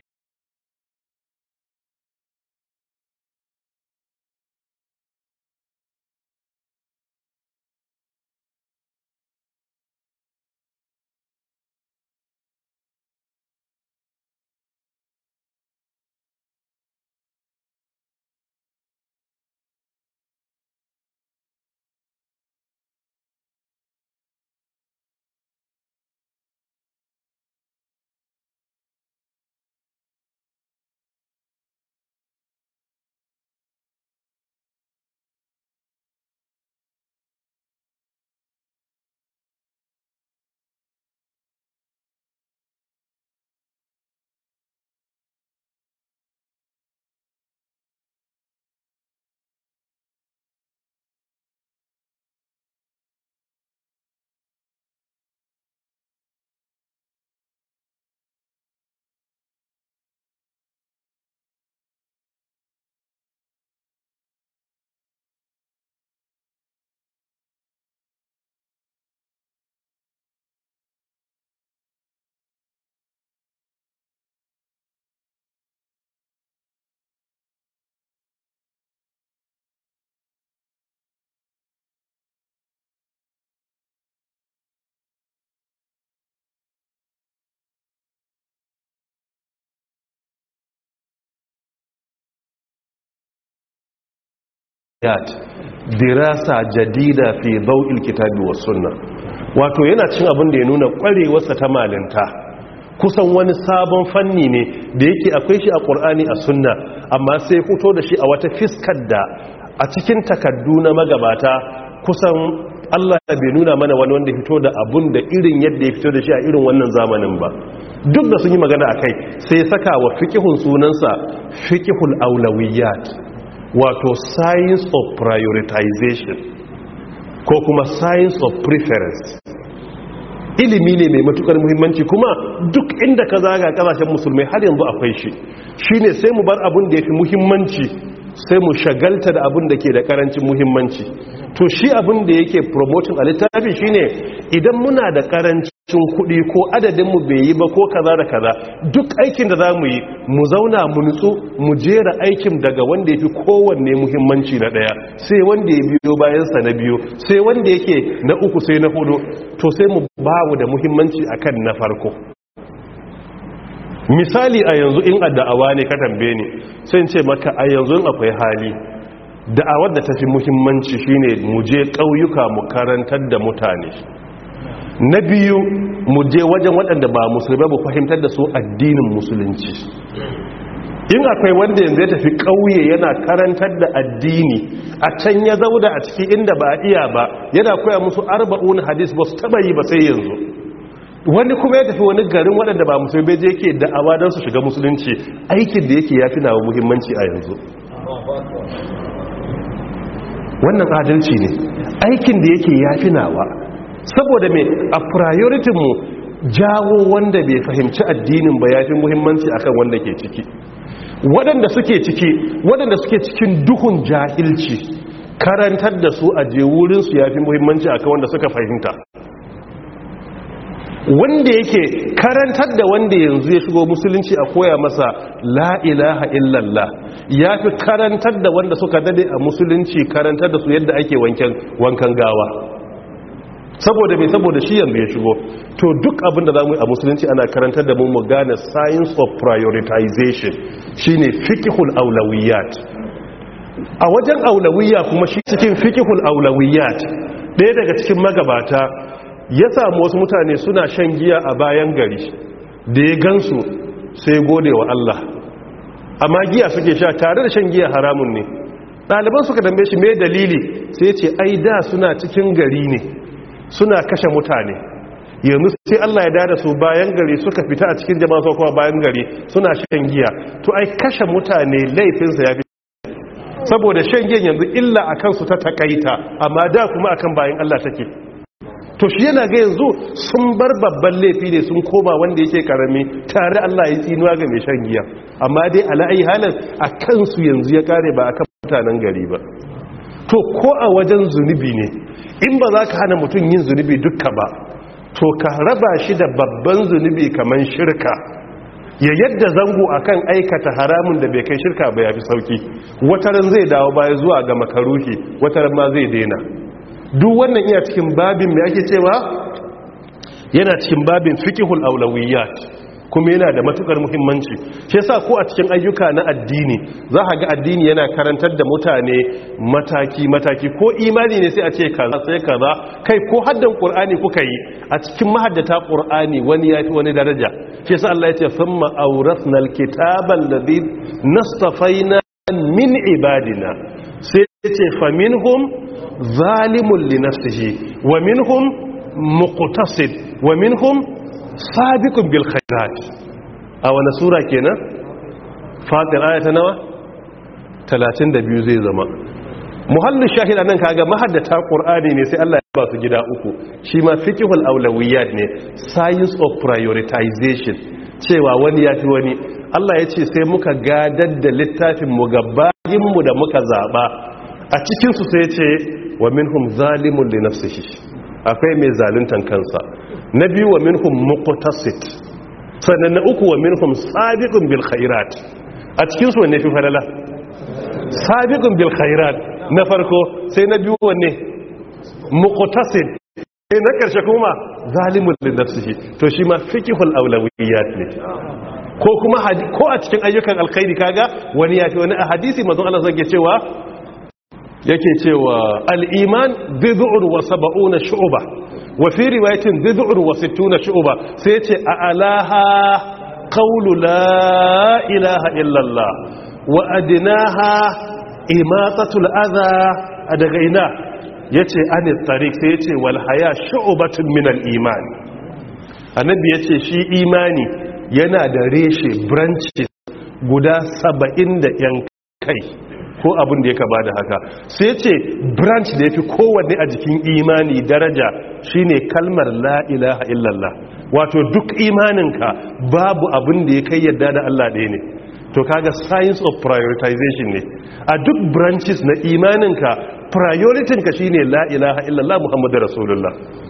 ayat dirasa jadida fi daw'il kitabi was sunna wato yana cin abin da ya nuna kwarewarsa ta malinta kusan wani sabon fanni ne da yake akwai shi a qur'ani a sunna amma sai fito da shi a wata fiskar da a cikin takaddu na magabata kusan Allah bai nuna mana wani wanda fito da abun da irin yadda ya fito da shi a irin wannan zamanin ba duk da sun yi magana akai sai saka wa fiqhun sunansa fiqhul aulawiyat wato science of prioritization ko kuma science of preference ilimi ne mai matukar muhimmanci kuma duk inda ka zaga kasashen musulmai har yanzu akwai shi shine sai mu bar abun da yafi muhimmanci sai mu shagalta da abun da ke da karancin muhimmanci to shi abun da yake promoting a littafi shine idan muna da karancin kuɗi ko adadinmu bai yi ba ko kaza da kaza duk aikin da za mu yi mu zauna mu nutsu mu jera aikin daga wanda ya fi kowanne muhimmanci na ɗaya sai wanda ya biyo bayansa na biyu sai wanda yake na uku sai na hudu to sai mu bawu da muhimmanci akan na farko misali a yanzu in a da'awa ne ka tambaye ni sai ce maka a yanzu akwai hali da'awar da ta fi muhimmanci shine mu je ƙauyuka mu karantar da mutane na biyu mu je wajen waɗanda ba musulmai mu fahimtar da su addinin musulunci in akwai wanda yanzu ya tafi ƙauye yana karantar da addini a can ya zauda a ciki inda ba iya ba yana koya musu arba'un hadis ba su taba yi ba sai yanzu wani kuma ya tafi wani garin waɗanda ba musulmai je yake da'awa don su shiga musulunci aikin da yake ya fi nawa muhimmanci a yanzu wannan adalci ne aikin da yake ya fi nawa saboda mai a mu jawo wanda bai fahimci addinin ba ya fi muhimmanci akan wanda ke ciki waɗanda suke ciki waɗanda suke cikin duhun jahilci karantar da su a je wurinsu ya fi muhimmanci akan wanda suka fahimta wanda yake karantar da wanda yanzu ya shigo musulunci a koya masa la ilaha illallah ya fi karantar da wanda suka dade a musulunci karantar da su yadda ake wankan gawa saboda mai saboda shi yanzu ya shigo to duk abinda za mu yi a musulunci ana karantar da mu mu gane science of prioritization shine fiqhul aulawiyat a wajen aulawiyya kuma shi cikin fiqhul aulawiyat ɗaya daga cikin magabata ya samu wasu mutane suna shan giya a bayan gari da ya gansu sai gode wa Allah amma giya suke sha tare da shan giya haramun ne ɗaliban suka dambe shi mai dalili sai ce ai da suna cikin gari ne suna kashe mutane yanzu sai Allah ya dada su bayan gari suka fita a cikin jama'a kuma bayan gari suna shan giya to ai kashe mutane laifinsa ya fi saboda shan giyan yanzu illa a kansu ta takaita amma da kuma akan bayan Allah take to shi yana ga yanzu sun bar babban laifi ne sun koma wanda yake karami tare Allah ya tsinuwa ga mai shan giya amma dai ala'ai halin a kansu yanzu ya kare ba akan mutanen gari ba to ko a wajen zunubi ne in ba za ka hana mutum yin zunubi dukka ba to ka raba shi da babban zunubi kamar shirka ya yadda zango akan aikata haramun da bai kai shirka ba ya fi sauki wataran zai dawo baya zuwa ga makaruhi wataran ma zai daina duk wannan iya cikin babin mai ake cewa yana cikin babin fiqhul aulawiyat kuma yana da matukar muhimmanci shi yasa ko a cikin ayyuka na addini za ka ga addini yana karantar da mutane mataki mataki ko imani ne sai a ce kaza sai kaza kai ko haddan qur'ani kuka yi a cikin mahaddata qur'ani wani yafi wani daraja shi yasa Allah ya ce thumma awrathna alkitaba alladhi nastafaina min ibadina sai ya ce faminhum zalimun li nafsihi wa minhum muqtasid wa minhum sabiqun bil khairat a wani sura kenan fatir ayata nawa 32 zai zama muhallin shahida nan kaga mahaddata qur'ani ne sai Allah ya ba su gida uku shi ma fiqhul awlawiyat ne science of prioritization cewa wani ya fi wani Allah ya ce sai muka gadar da littafin mu gabayin mu da muka zaba a cikin su sai ya ce wa minhum zalimun li nafsihi akwai mai zaluntan kansa na biyu wa minhum muqtasid sannan na uku wa minhum sabiqun bil khairat a cikin su wanne fi falala sabiqun bil khairat na farko sai na biyu wanne muqtasid sai na karshe kuma zalimun li nafsihi to shi ma fiqhul awlawiyat ne ko kuma ko a cikin ayyukan alkhairi kaga wani ya fi wani a hadisi manzon Allah zai cewa yake cewa al-iman bid'un wa sab'una shu'ba wa fi riwayatin bid'un wa sittuna shu'ba sai yace a alaha qawlu la ilaha illa Allah wa adnaha imatatul adha daga ina yace an tariq sai yace wal haya shu'batun min al iman annabi yace shi imani yana da reshe branches guda 70 da yan kai ko abin da ya kaba da haka sai ce branch da ya fi kowanne a jikin imani daraja shine kalmar la ilaha illallah wato duk imaninka babu abin da ya kai yadda da Allah ɗaya ne to kaga science of prioritization ne a duk branches na imaninka prioritinka shine la ilaha illallah muhammadu rasulullah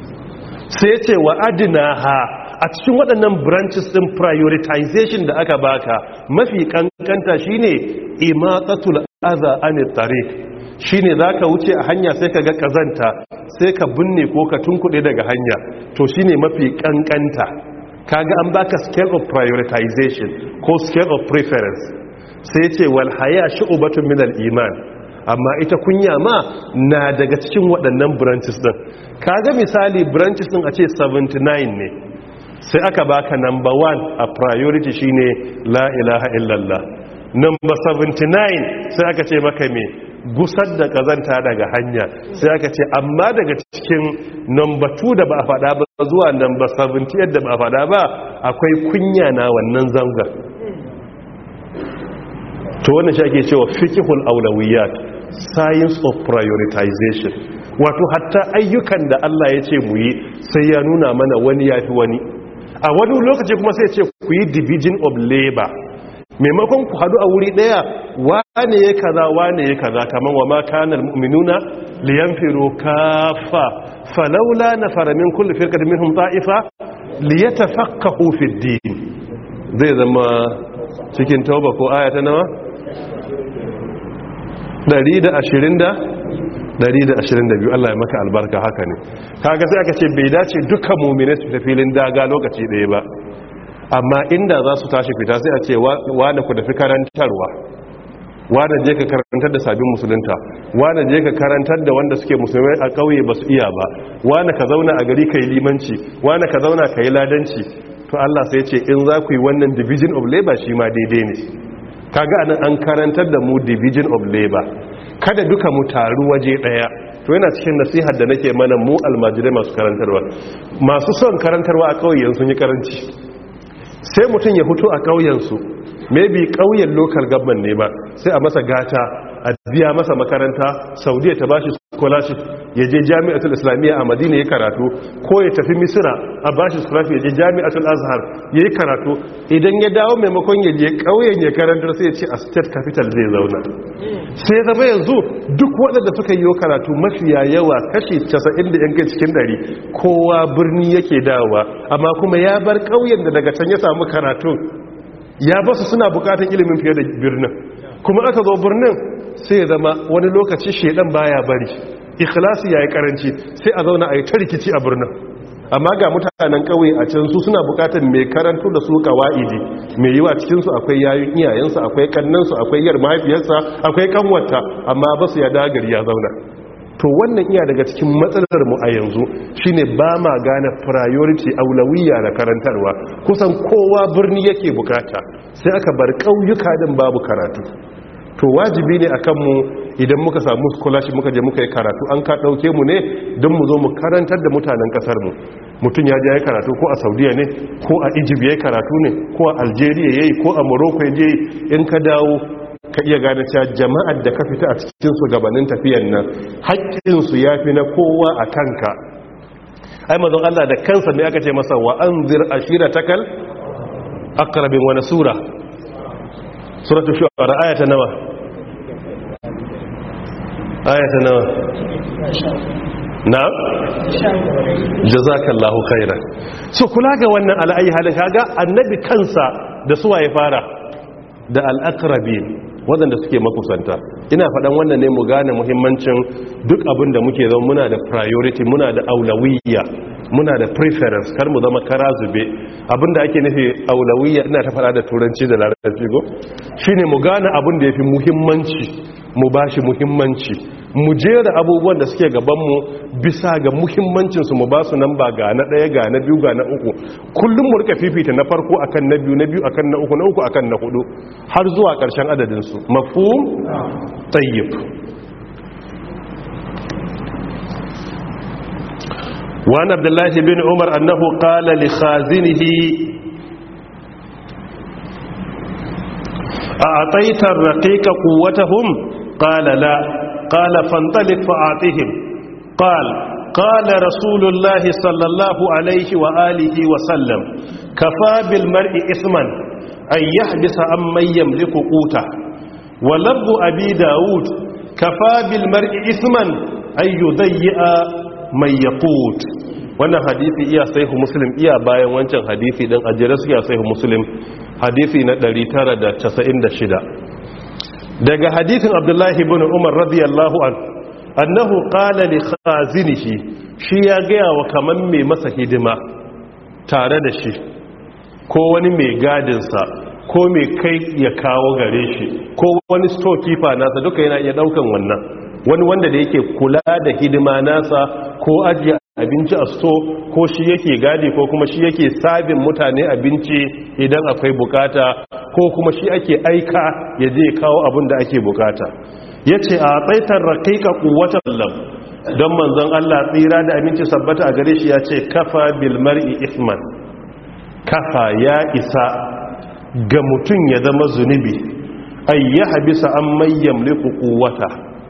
sai ce wa adinaha a cikin waɗannan branches ɗin prioritization da aka baka mafi kankanta shine imatatul aza anit tariq shine zaka wuce a hanya sai ka ga kazanta sai ka binne ko ka tunkuɗe daga hanya to shine mafi kankanta kaga an baka scale of prioritization ko scale of preference sai ce wal haya shu'batun min al-iman amma ita kunya ma na daga cikin waɗannan branches din kaga misali branches din a ce 79 ne sai aka baka number 1 a priority shine la ilaha illallah number 79 sai aka ce maka me gusar da kazanta daga hanya sai aka ce amma daga cikin number 2 da ba a faɗa ba zuwa number 70 yadda ba a faɗa ba akwai kunya na wannan zangar to wannan shi ake cewa fiqhul awlawiyat science of prioritization wato hatta ayyukan da Allah ya ce mu yi sai ya nuna mana wani yafi wani a wani lokaci kuma sai ya ce ku yi division of labor maimakon ku hadu a wuri daya wane ya kaza wane ya kaza kaman wa ma kana almu'minuna liyanfiru kaffa falawla nafara min kulli firqatin minhum ta'ifa liyatafaqahu fi din zai zama cikin tauba ko aya ta nawa 122 Allah ya maka albarka haka ne kaga sai aka ce bai dace dukkan mu'mini su tafi filin daga lokaci daya ba amma inda za su tashi fita sai a ce wane ku tafi karantarwa wane je ka karantar da sabbin musulunta wane je ka karantar da wanda suke musulmai a ƙauye ba su iya ba wane ka zauna a gari ka yi limanci wane ka zauna ka yi ladanci to Allah sai ce in za ku yi wannan division of labor shi ma daidai ne kaga anan an karantar da mu division of labor kada duka mu taru waje daya to yana cikin nasihar da nake mana mu almajirai masu karantarwa masu son karantarwa a ƙauyen sun yi karanci sai mutum ya fito a ƙauyensu maybe ƙauyen local government ne ba sai a masa gata a biya masa makaranta saudiya ta bashi scholarship ya je jami'atul islamiyya a madina ya karatu ko ya tafi misira a bashi scholarship ya je jami'atul azhar ya yi karatu idan ya dawo maimakon ya je ƙauyen ya karantar sai ya ce a state capital zai zauna sai zama yanzu duk waɗanda suka yi karatu mafiya yawa kashi 90 da yankin cikin ɗari kowa birni yake dawowa amma kuma ya bar ƙauyen da daga can ya samu karatu ya basu suna bukatan ilimin fiye da birnin kuma aka zo birnin sai ya zama wani lokaci shedan baya bari ikhlasi yayi karanci sai a zauna a yi ta rikici a birnin amma ga mutanen kauye a can su suna bukatar mai karanto da su kawaidi mai yiwa cikin su akwai yayun iyayensu akwai kannansu akwai yar mahaifiyarsa akwai kanwarta amma ba su ya dagari ya zauna to wannan iya daga cikin matsalar mu a yanzu shine ba ma gane priority aulawiyya na karantarwa kusan kowa birni yake bukata sai aka bar ƙauyuka din babu karatu to wajibi ne akan mu idan muka samu scholarship muka je muka yi karatu an ka dauke mu ne don mu zo mu karantar da mutanen kasar mu mutum ya je ya karatu ko a saudiya ne ko a egypt ya karatu ne ko a algeria ya yi ko a morocco ya je in ka dawo ka iya gane cewa jama'ar da ka fita a cikin su gabanin tafiyan nan haƙƙinsu ya fi na kowa a kanka ai mazan allah da kansa ne aka ce masa wa an zir ashira takal akrabin wani sura suratu shu'ara ayata nawa ayata nawa na jazakallahu khairan so kula ga wannan al'ayi halin kaga annabi kansa da suwa ya fara da al'akrabin waɗanda suke makusanta ina faɗan wannan ne mu gane muhimmancin duk abin da muke zama muna da priority muna da aulawiyya muna da preference kar mu zama kara zube abinda ake nufi aulawiyya ina ta faɗa da turanci da larabci go shine mu gane abin da yafi muhimmanci mu bashi muhimmanci mu jera abubuwan da suke gabanmu bisa ga muhimmancinsu mu ba su nan ba ga na ɗaya ga na biyu ga na uku kullum mu rika fifita na farko akan na biyu na biyu akan na uku na uku akan na hudu har zuwa ƙarshen adadinsu mafhum tayyib وعن عبد الله بن عمر أنه قال لخازنه أعطيت الرقيق قوتهم قال لا قال فانطلق فأعطهم قال قال رسول الله صلى الله عليه وآله وسلم كفى بالمرء إثما أن يحبس عن من يملك قوته ولب أبي داود كفى بالمرء إثما أن يضيئ من يقوت wannan hadisi iya sahihu muslim iya bayan wancan hadisi dan ajere su iya sahihu muslim hadisi na 996 daga hadisin abdullahi ibn umar radiyallahu an annahu qala li khazinihi shi ya gaya wa kaman mai masa hidima tare da shi ko wani mai gadinsa ko mai kai ya kawo gare shi ko wani storekeeper nasa duka yana iya daukan wannan wani wanda da yake kula da hidima nasa ko ajiye abinci a sto ko shi yake gadi ko kuma shi yake sabin mutane abinci idan akwai bukata ko kuma shi ake aika ya je kawo abin da ake bukata ya ce a tsaitar raƙiƙa ƙuwatar lam don manzon Allah tsira da aminci sabbata a gare shi ya ce kafa bilmar'i isman kafa ya isa ga mutum ya zama zunubi ayyaha bisa an mayyam liku ƙuwata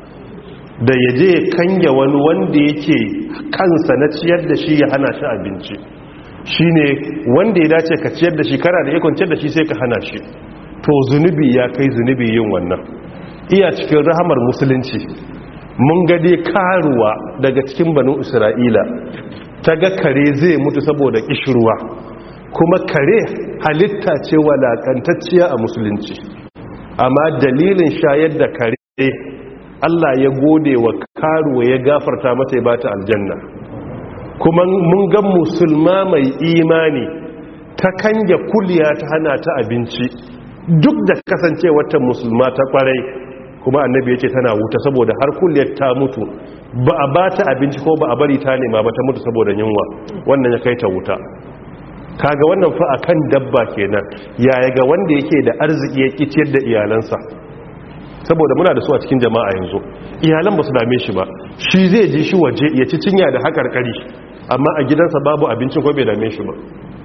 da ya je kanya wani wanda yake kansa na ciyar da shi ya hana shi abinci shi ne wanda ya dace ka ciyar da shi kara da ya kwanciyar da shi sai ka hana shi to zunubi ya kai zunubi yin wannan iya cikin rahamar musulunci mun gade karuwa daga cikin banu isra'ila ta ga kare zai mutu saboda kishirwa kuma kare halitta ce walakantacciya a musulunci amma dalilin shayar da kare Allah ya gode wa karuwa ya gafarta mata ya bata aljanna kuma mun ga musulma mai imani ta kanja kuliya ta hana ta abinci duk da kasance wata musulma ta kwarai kuma annabi ya ce tana wuta saboda har kuliyar ta mutu ba a bata abinci ko ba a bari ta nema ba ta mutu saboda yunwa wannan ya kai ta wuta kaga wannan fa akan dabba kenan yaya ga wanda yake da arziki ya kiciyar da iyalansa saboda muna da su a cikin jama'a yanzu iyalan ba su dame shi ba shi zai ji shi waje ya ci cinya da haƙarƙari amma a gidansa babu abincin ko bai dame shi ba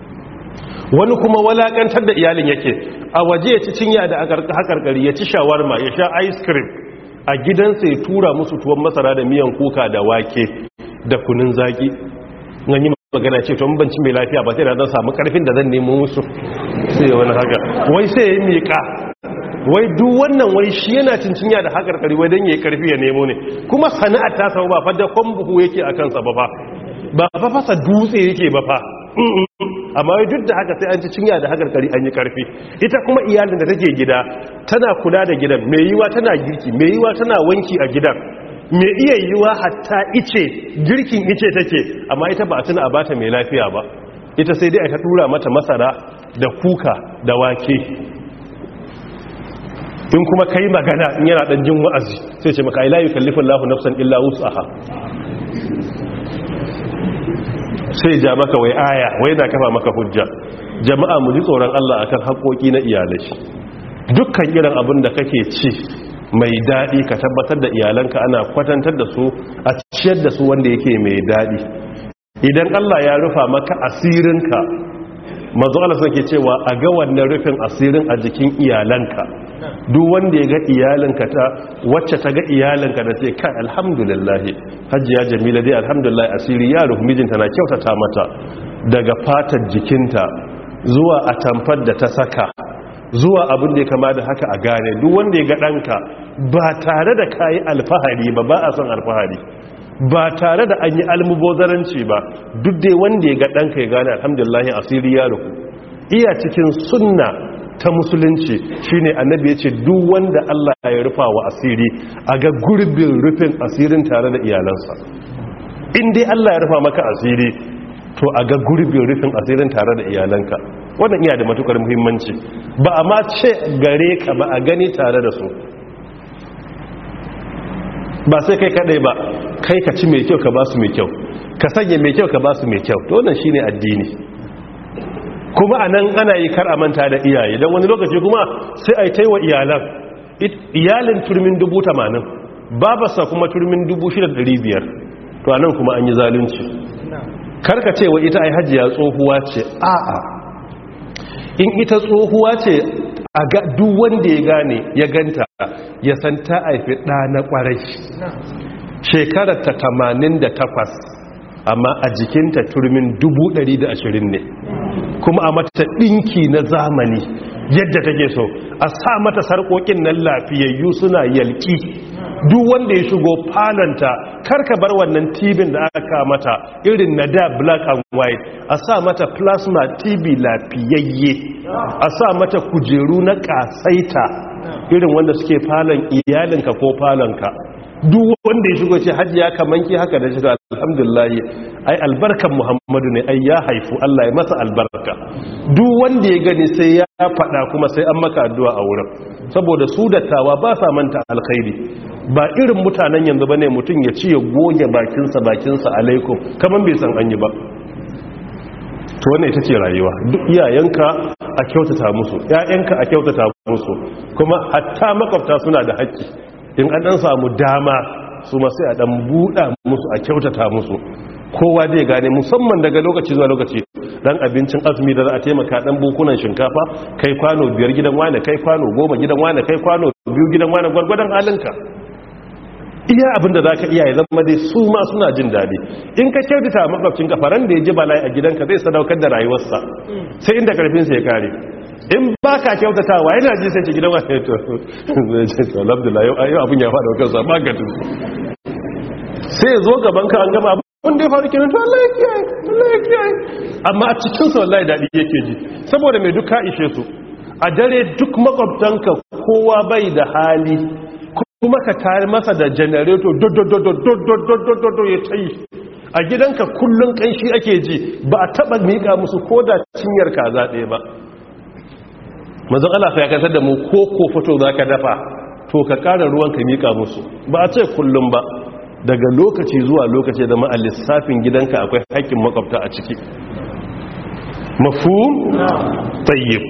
wani kuma walakantar da iyalin yake a waje ya ci cinya da haƙarƙari ya ci shawarma ya sha ice cream a gidansa ya tura musu tuwon masara da miyan kuka da wake da kunun zaki nan yi magana ce tun banci mai lafiya ba sai da zan samu karfin da zan nemo musu sai wani haka wai sai ya yi miƙa wai duk wannan wai shi yana cincinya da haƙar ƙari wai don ya yi ƙarfi ya nemo ne kuma sana'ar ta samu ba fa da buhu yake a kansa ba fa ba fa fasa dutse yake ba fa amma wai duk da haka sai an ci cinya da haƙar ƙari an yi ƙarfi ita kuma iyalin da take gida tana kula da gidan mai yiwa tana girki mai yiwa tana wanki a gidan mai iya yiwa hatta ice girkin ice take amma ita ba a tuna a bata mai lafiya ba ita sai dai aka tura mata masara da kuka da wake in kuma kai magana in yana dan jin wa'azi sai ce maka ilahi kallifin lahu nafsan illa wus'aha sai ja maka wai aya wai na kafa maka hujja jama'a mu ji tsoron Allah akan haƙoƙi na iyalai dukkan irin abin da kake ci mai daɗi ka tabbatar da iyalanka ana kwatantar da su a ciyar da su wanda yake mai daɗi idan Allah ya rufa maka asirinka mazu Allah ke cewa a ga wannan rufin asirin a jikin iyalanka duk wanda ya ga iyalinka ta wacce ta ga iyalinka da ce kai alhamdulillah hajjiya jamila dai alhamdulillah asiri ya rufu mijinta na kyautata mata daga fatar jikinta zuwa a tamfar da ta saka zuwa abin da ya kama da haka a gane duk wanda ya ga ɗanka ba tare da kayi alfahari ba ba a son alfahari ba tare da an yi almubozaranci ba duk dai wanda ya ga ɗanka ya gane alhamdulillah asiri ya rufu iya cikin sunna ta musulunci shine annabi ya ce duk wanda Allah ya rufa wa asiri a ga gurbin rufin asirin tare da iyalansa in dai Allah ya rufa maka asiri to a ga gurbin rufin asirin tare da iyalanka wannan iya da matukar muhimmanci ba a ma ce gare ka ba a gani tare da su ba sai kai kadai ba kai ka ci mai kyau ka ba su mai kyau ka sanya mai kyau ka ba su mai kyau to wannan shine addini kuma a nan ana yi kar a manta da iyaye don wani lokaci kuma sai a yi taiwa iyalan iyalin turmin dubu tamanin babarsa kuma turmin dubu shida ɗari biyar to a nan kuma an yi zalunci karka cewa ita ai hajiya tsohuwa ce a'a in ita tsohuwa ce a ga duk wanda ya gane ya ganta ya san ta haifi ɗa na ƙwarai shekarar ta tamanin da takwas amma a jikinta turmin dubu ɗari da ashirin ne kuma a mata ɗinki na zamani yadda take so a sa mata sarƙoƙin nan lafiyayyu suna yalki duk wanda ya shigo falonta karka bar wannan tibin da aka mata irin na da black and white a sa mata plasma tv lafiyayye a sa mata kujeru na ƙasaita irin wanda suke falon iyalinka ko falonka duk wanda ya shigo ce hajiya kaman ki haka da shi alhamdulillah ai albarkan muhammadu ne ai ya haifu Allah ya masa albarka duk wanda ya gani sai ya faɗa kuma sai an maka addu'a a wurin saboda su dattawa ba sa manta alkhairi ba irin mutanen yanzu bane mutum ya ci ya goge bakinsa bakinsa alaikum kaman bai san an yi ba to wannan ita ce rayuwa duk iyayenka a kyautata musu ƴaƴanka a kyautata musu kuma hatta makwabta suna da haƙƙi in an dan samu dama su masu a dan buɗa musu a kyautata musu kowa zai gane musamman daga lokaci zuwa lokaci dan abincin azumi da za a taimaka dan bukunan shinkafa kai kwano biyar gidan wane kai kwano goma gidan wane kai kwano biyu gidan wane gwargwadon halinka iya abin da za ka iya ya zama dai su ma suna jin daɗi in ka kyautata makwabcin kafaran da ya ji bala'i a gidanka zai sadaukar da rayuwarsa sai inda karfinsa ya kare in ba ka kyautatawa yana ji sai ce gidan wani to zai ce to alhamdulillah yau abin ya faɗa kansa ba ka tuzu sai zo gaban ka an gama abin da ya faru kenan to Allah ya kiyaye Allah ya kiyaye amma a cikin sa wallahi dadi yake ji saboda mai duka ishe su a dare duk makwabtanka kowa bai da hali kuma ka tare masa da janareto dododododododododo ya tayi a gidanka kullun kanshi ake ji ba a taba mika musu koda cinyar kaza ɗaya ba mazan Allah ya kasar da mu ko ko fito za ka dafa to ka ƙara ruwan ka miƙa musu ba a ce kullum ba daga lokaci zuwa lokaci da a lissafin gidanka akwai haƙƙin makwabta a ciki mafu tayyib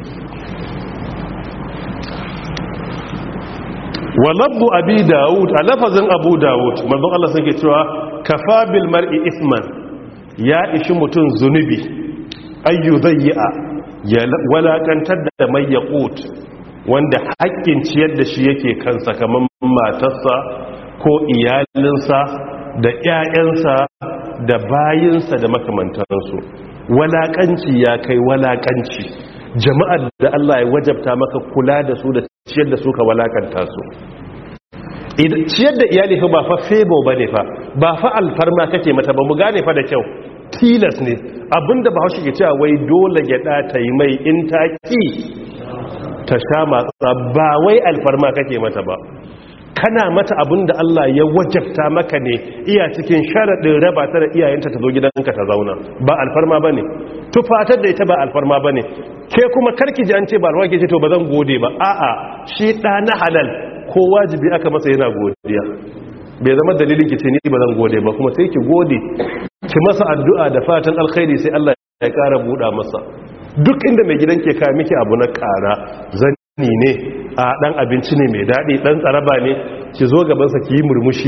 wa labbu abi dawud a lafazin abu dawud mazan Allah sun ke cewa kafa bil mar'i isman ya ishi mutum zunubi ayyu zayya ya walakantar da mai yaƙut wanda haƙƙin ciyar da shi yake kansa kamar matarsa ko iyalinsa da 'ya'yansa da bayinsa da makamantansu walaƙanci ya kai walaƙanci jama'ar da Allah ya wajabta maka kula da su da ciyar da su ka walakanta su ciyar da iyali fa ba fa febo ba ne fa ba fa alfarma kake mata ba mu gane fa da kyau tilas ne abinda ba haushi ke cewa wai dole gyada ta yi mai in ta ki ta sha matsa ba wai alfarma kake mata ba kana mata abinda Allah ya wajabta maka ne iya cikin sharaɗin raba ta da iyayenta ta zo gidanka ta zauna ba alfarma ba ne tufatar da ita ba alfarma ba ne ke kuma karki ji an ce ba alfarma ke ce to ba zan gode ba a'a shi ɗa na halal ko wajibi aka masa yana godiya bai zama dalilin ki ce ni ba zan gode ba kuma sai ki gode ki masa addu'a da fatan alkhairi sai Allah ya ƙara buɗa masa duk inda mai gidan ke ka miki abu na ƙara zanni ne a ɗan abinci ne mai daɗi ɗan tsaraba ne ki zo gabansa ki yi murmushi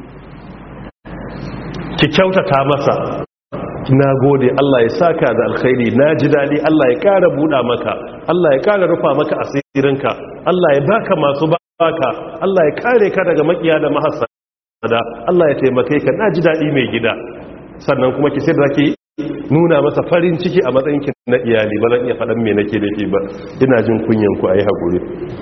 ki kyautata masa na gode Allah ya saka da alkhairi na ji daɗi Allah ya ƙara buɗa maka Allah ya ƙara rufa maka asirinka Allah ya baka masu baka Allah ya kare ka daga makiya da mahasada Allah ya taimake ka na ji daɗi mai gida sannan kuma ki sai da zaki nuna masa farin ciki a matsayin ki na iyali ba zan iya faɗan me nake da ba ina jin kunyan ku ayi hakuri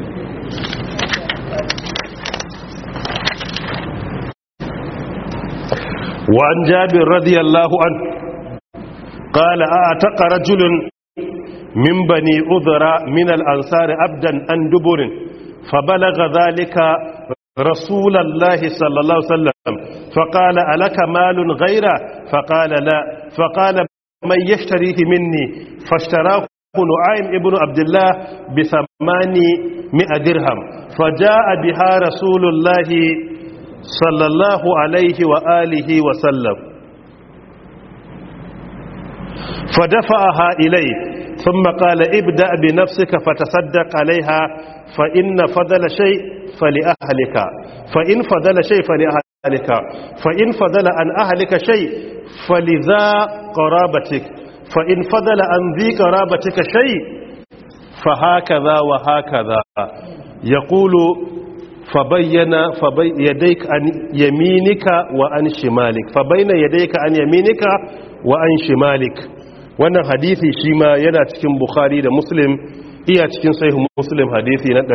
wa an jabir radiyallahu an qala a'taqa rajulun min bani udra min al-ansar abdan an duburin فبلغ ذلك رسول الله صلى الله عليه وسلم فقال ألك مال غيره فقال لا فقال من يشتريه مني فاشتراه نعيم ابن عبد الله بثمانمائة درهم فجاء بها رسول الله صلى الله عليه وآله وسلم فدفعها إليه ثم قال ابدأ بنفسك فتصدق عليها فإن فضل شيء فلأهلك فإن فضل شيء فلأهلك فإن فضل عن أهلك شيء فلذا قرابتك فإن فضل عن ذي قرابتك شيء فهكذا وهكذا يقول فبين فبي يديك عن يمينك وعن شمالك فبين يديك عن يمينك وعن شمالك wannan hadisi shi ma yana cikin bukhari da muslim iya cikin sahih muslim hadisi na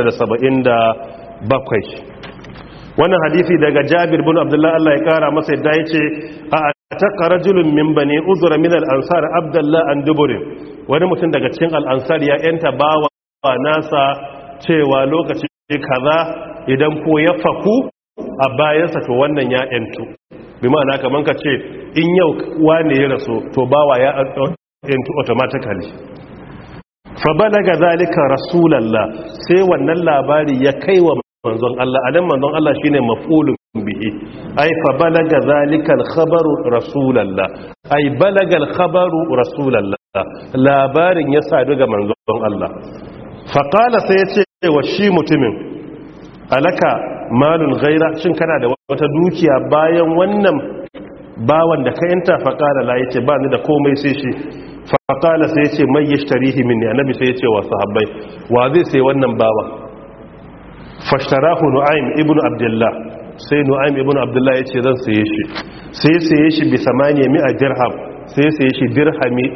977 wannan hadisi daga jabir bin abdullah Allah ya kara masa yadda yace a taqa rajulun min bani uzra min al-ansar abdullah an duburin wani mutum daga cikin al-ansar ya yanta bawa nasa cewa lokaci kaza idan ko ya faku a bayansa to wannan ya yantu bi ma'ana kaman ka ce in yau wane ya rasu to bawa ya yantu automatically fa balaga zalika rasulullah sai wannan labari ya kai wa manzon Allah adan manzon Allah shine maf'ulun bihi ai fa balaga zalika al-khabaru rasulullah ai balaga al-khabaru rasulullah labarin ya sadu ga manzon Allah fa qala sai ya ce wa shi mutumin alaka malun gaira shin kana da wata dukiya bayan wannan bawan da ka yanta faƙala la yace ba ni da komai sai shi faƙala sai yace mai yashtarihi minni annabi sai yace wa sahabbai wa zai sai wannan bawan fashtarahu nu'aym ibnu abdullah sai nu'aym ibnu abdullah yace zan saye shi sai saye shi bi 800 dirham sai saye shi dirhami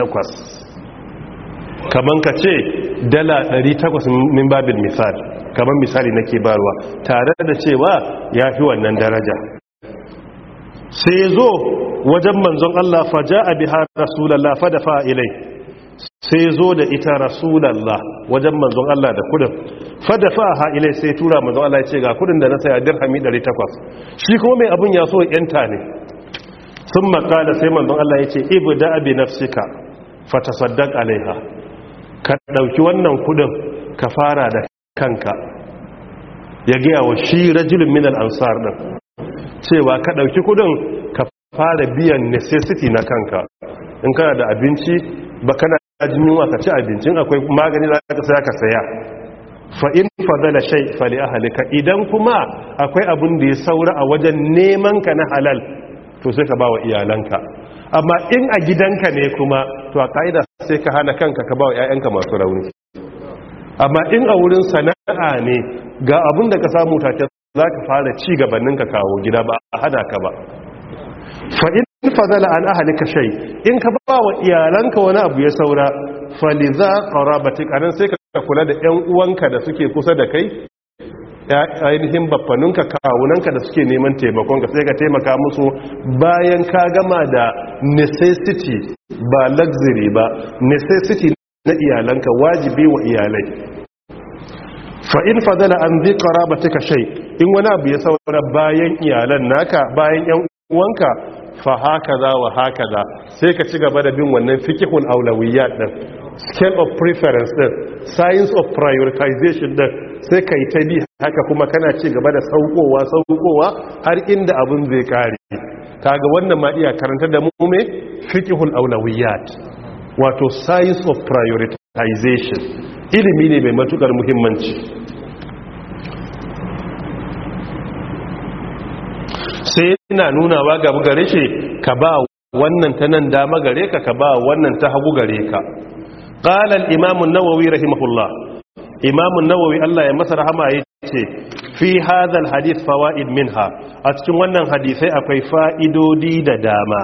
800 kaman ka ce dala 800 min babin misali kamar misali nake barwa tare da cewa ya fi wannan daraja sai zo wajen manzon Allah faja a biha rasulallah fadafa ilai sai zo da ita rasulallah wajen manzon Allah da kudin fadafa ha ilai sai tura manzon Allah ya ce ga kudin da na saya dirhami 800 shi kuma mai abun ya so yanta ne sun makala sai manzon Allah ya ce ibu da abi nafsika fatasaddaq alaiha ka dauki wannan kudin ka fara da kanka ya gaya wa shi rajulun minal ansar din cewa ka ɗauki kudin ka fara biyan necessity na kanka in kana da abinci ba kana jin yunwa ka ci abincin akwai magani za ka saya ka saya fa in fadala shay fali ahlika idan kuma akwai abin da ya saura a wajen neman ka na halal to sai ka bawa iyalanka amma in a gidanka ne kuma to a kaida sai ka hana kanka ka bawa ƴaƴanka masu rauni amma in a wurin sana'a ne ga abin da ka samu take za ka fara ci gabanin ka kawo gida ba a hada ka ba fa'in fadala an ahalika shai in ka ba wa iyalanka wani abu ya saura faliza ƙarabatik anan sai ka kula da 'yan uwanka da suke kusa da kai ainihin baffaninka kawunanka da suke neman taimakonka sai ka taimaka musu bayan ka gama da necessity ba luxury ba necessity na iyalanka wajibi wa iyalai fa'in fadala an zai ƙarabatika shai in wani abu ya saura bayan iyalan naka bayan 'yan uwanka fa haka za wa haka za sai ka ci gaba da bin wannan fikihun aulawiyya din scale of preference din science of prioritization din sai ka yi ta bi haka kuma kana ci gaba da saukowa saukowa har inda abin zai kare kaga wannan ma iya karanta da mu me fikihul aulawiyyat wato science of prioritization ilimi ne mai matukar muhimmanci sai yana nunawa gaba gare shi ka ba wannan ta nan dama gare ka ka ba wannan ta hagu gare ka qala al-imam an-nawawi rahimahullah imam an-nawawi Allah ya masa rahama yace fi hadha al-hadith fawaid minha a cikin wannan hadisai akwai fa'idodi da dama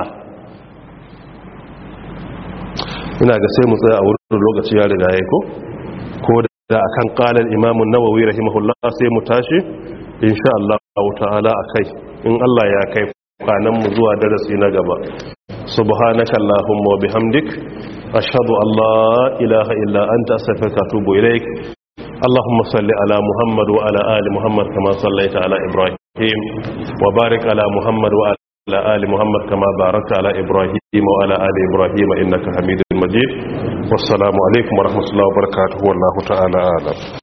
ina ga sai mu tsaya a wurin lokaci ya riga yayi ko ko da akan qala al-imam an-nawawi rahimahullah sai mu tashi insha Allah ta'ala akai in Allah ya kai kwanan mu zuwa darasi na gaba subhanaka allahumma wa bihamdik ashhadu an la ilaha illa anta astaghfiruka wa atubu ilaik اللهم صل على محمد وعلى ال محمد كما صليت على ابراهيم وبارك على محمد وعلى ال محمد كما باركت على ابراهيم وعلى ال ابراهيم انك حميد مجيد والسلام عليكم ورحمه الله وبركاته والله تعالى اعلم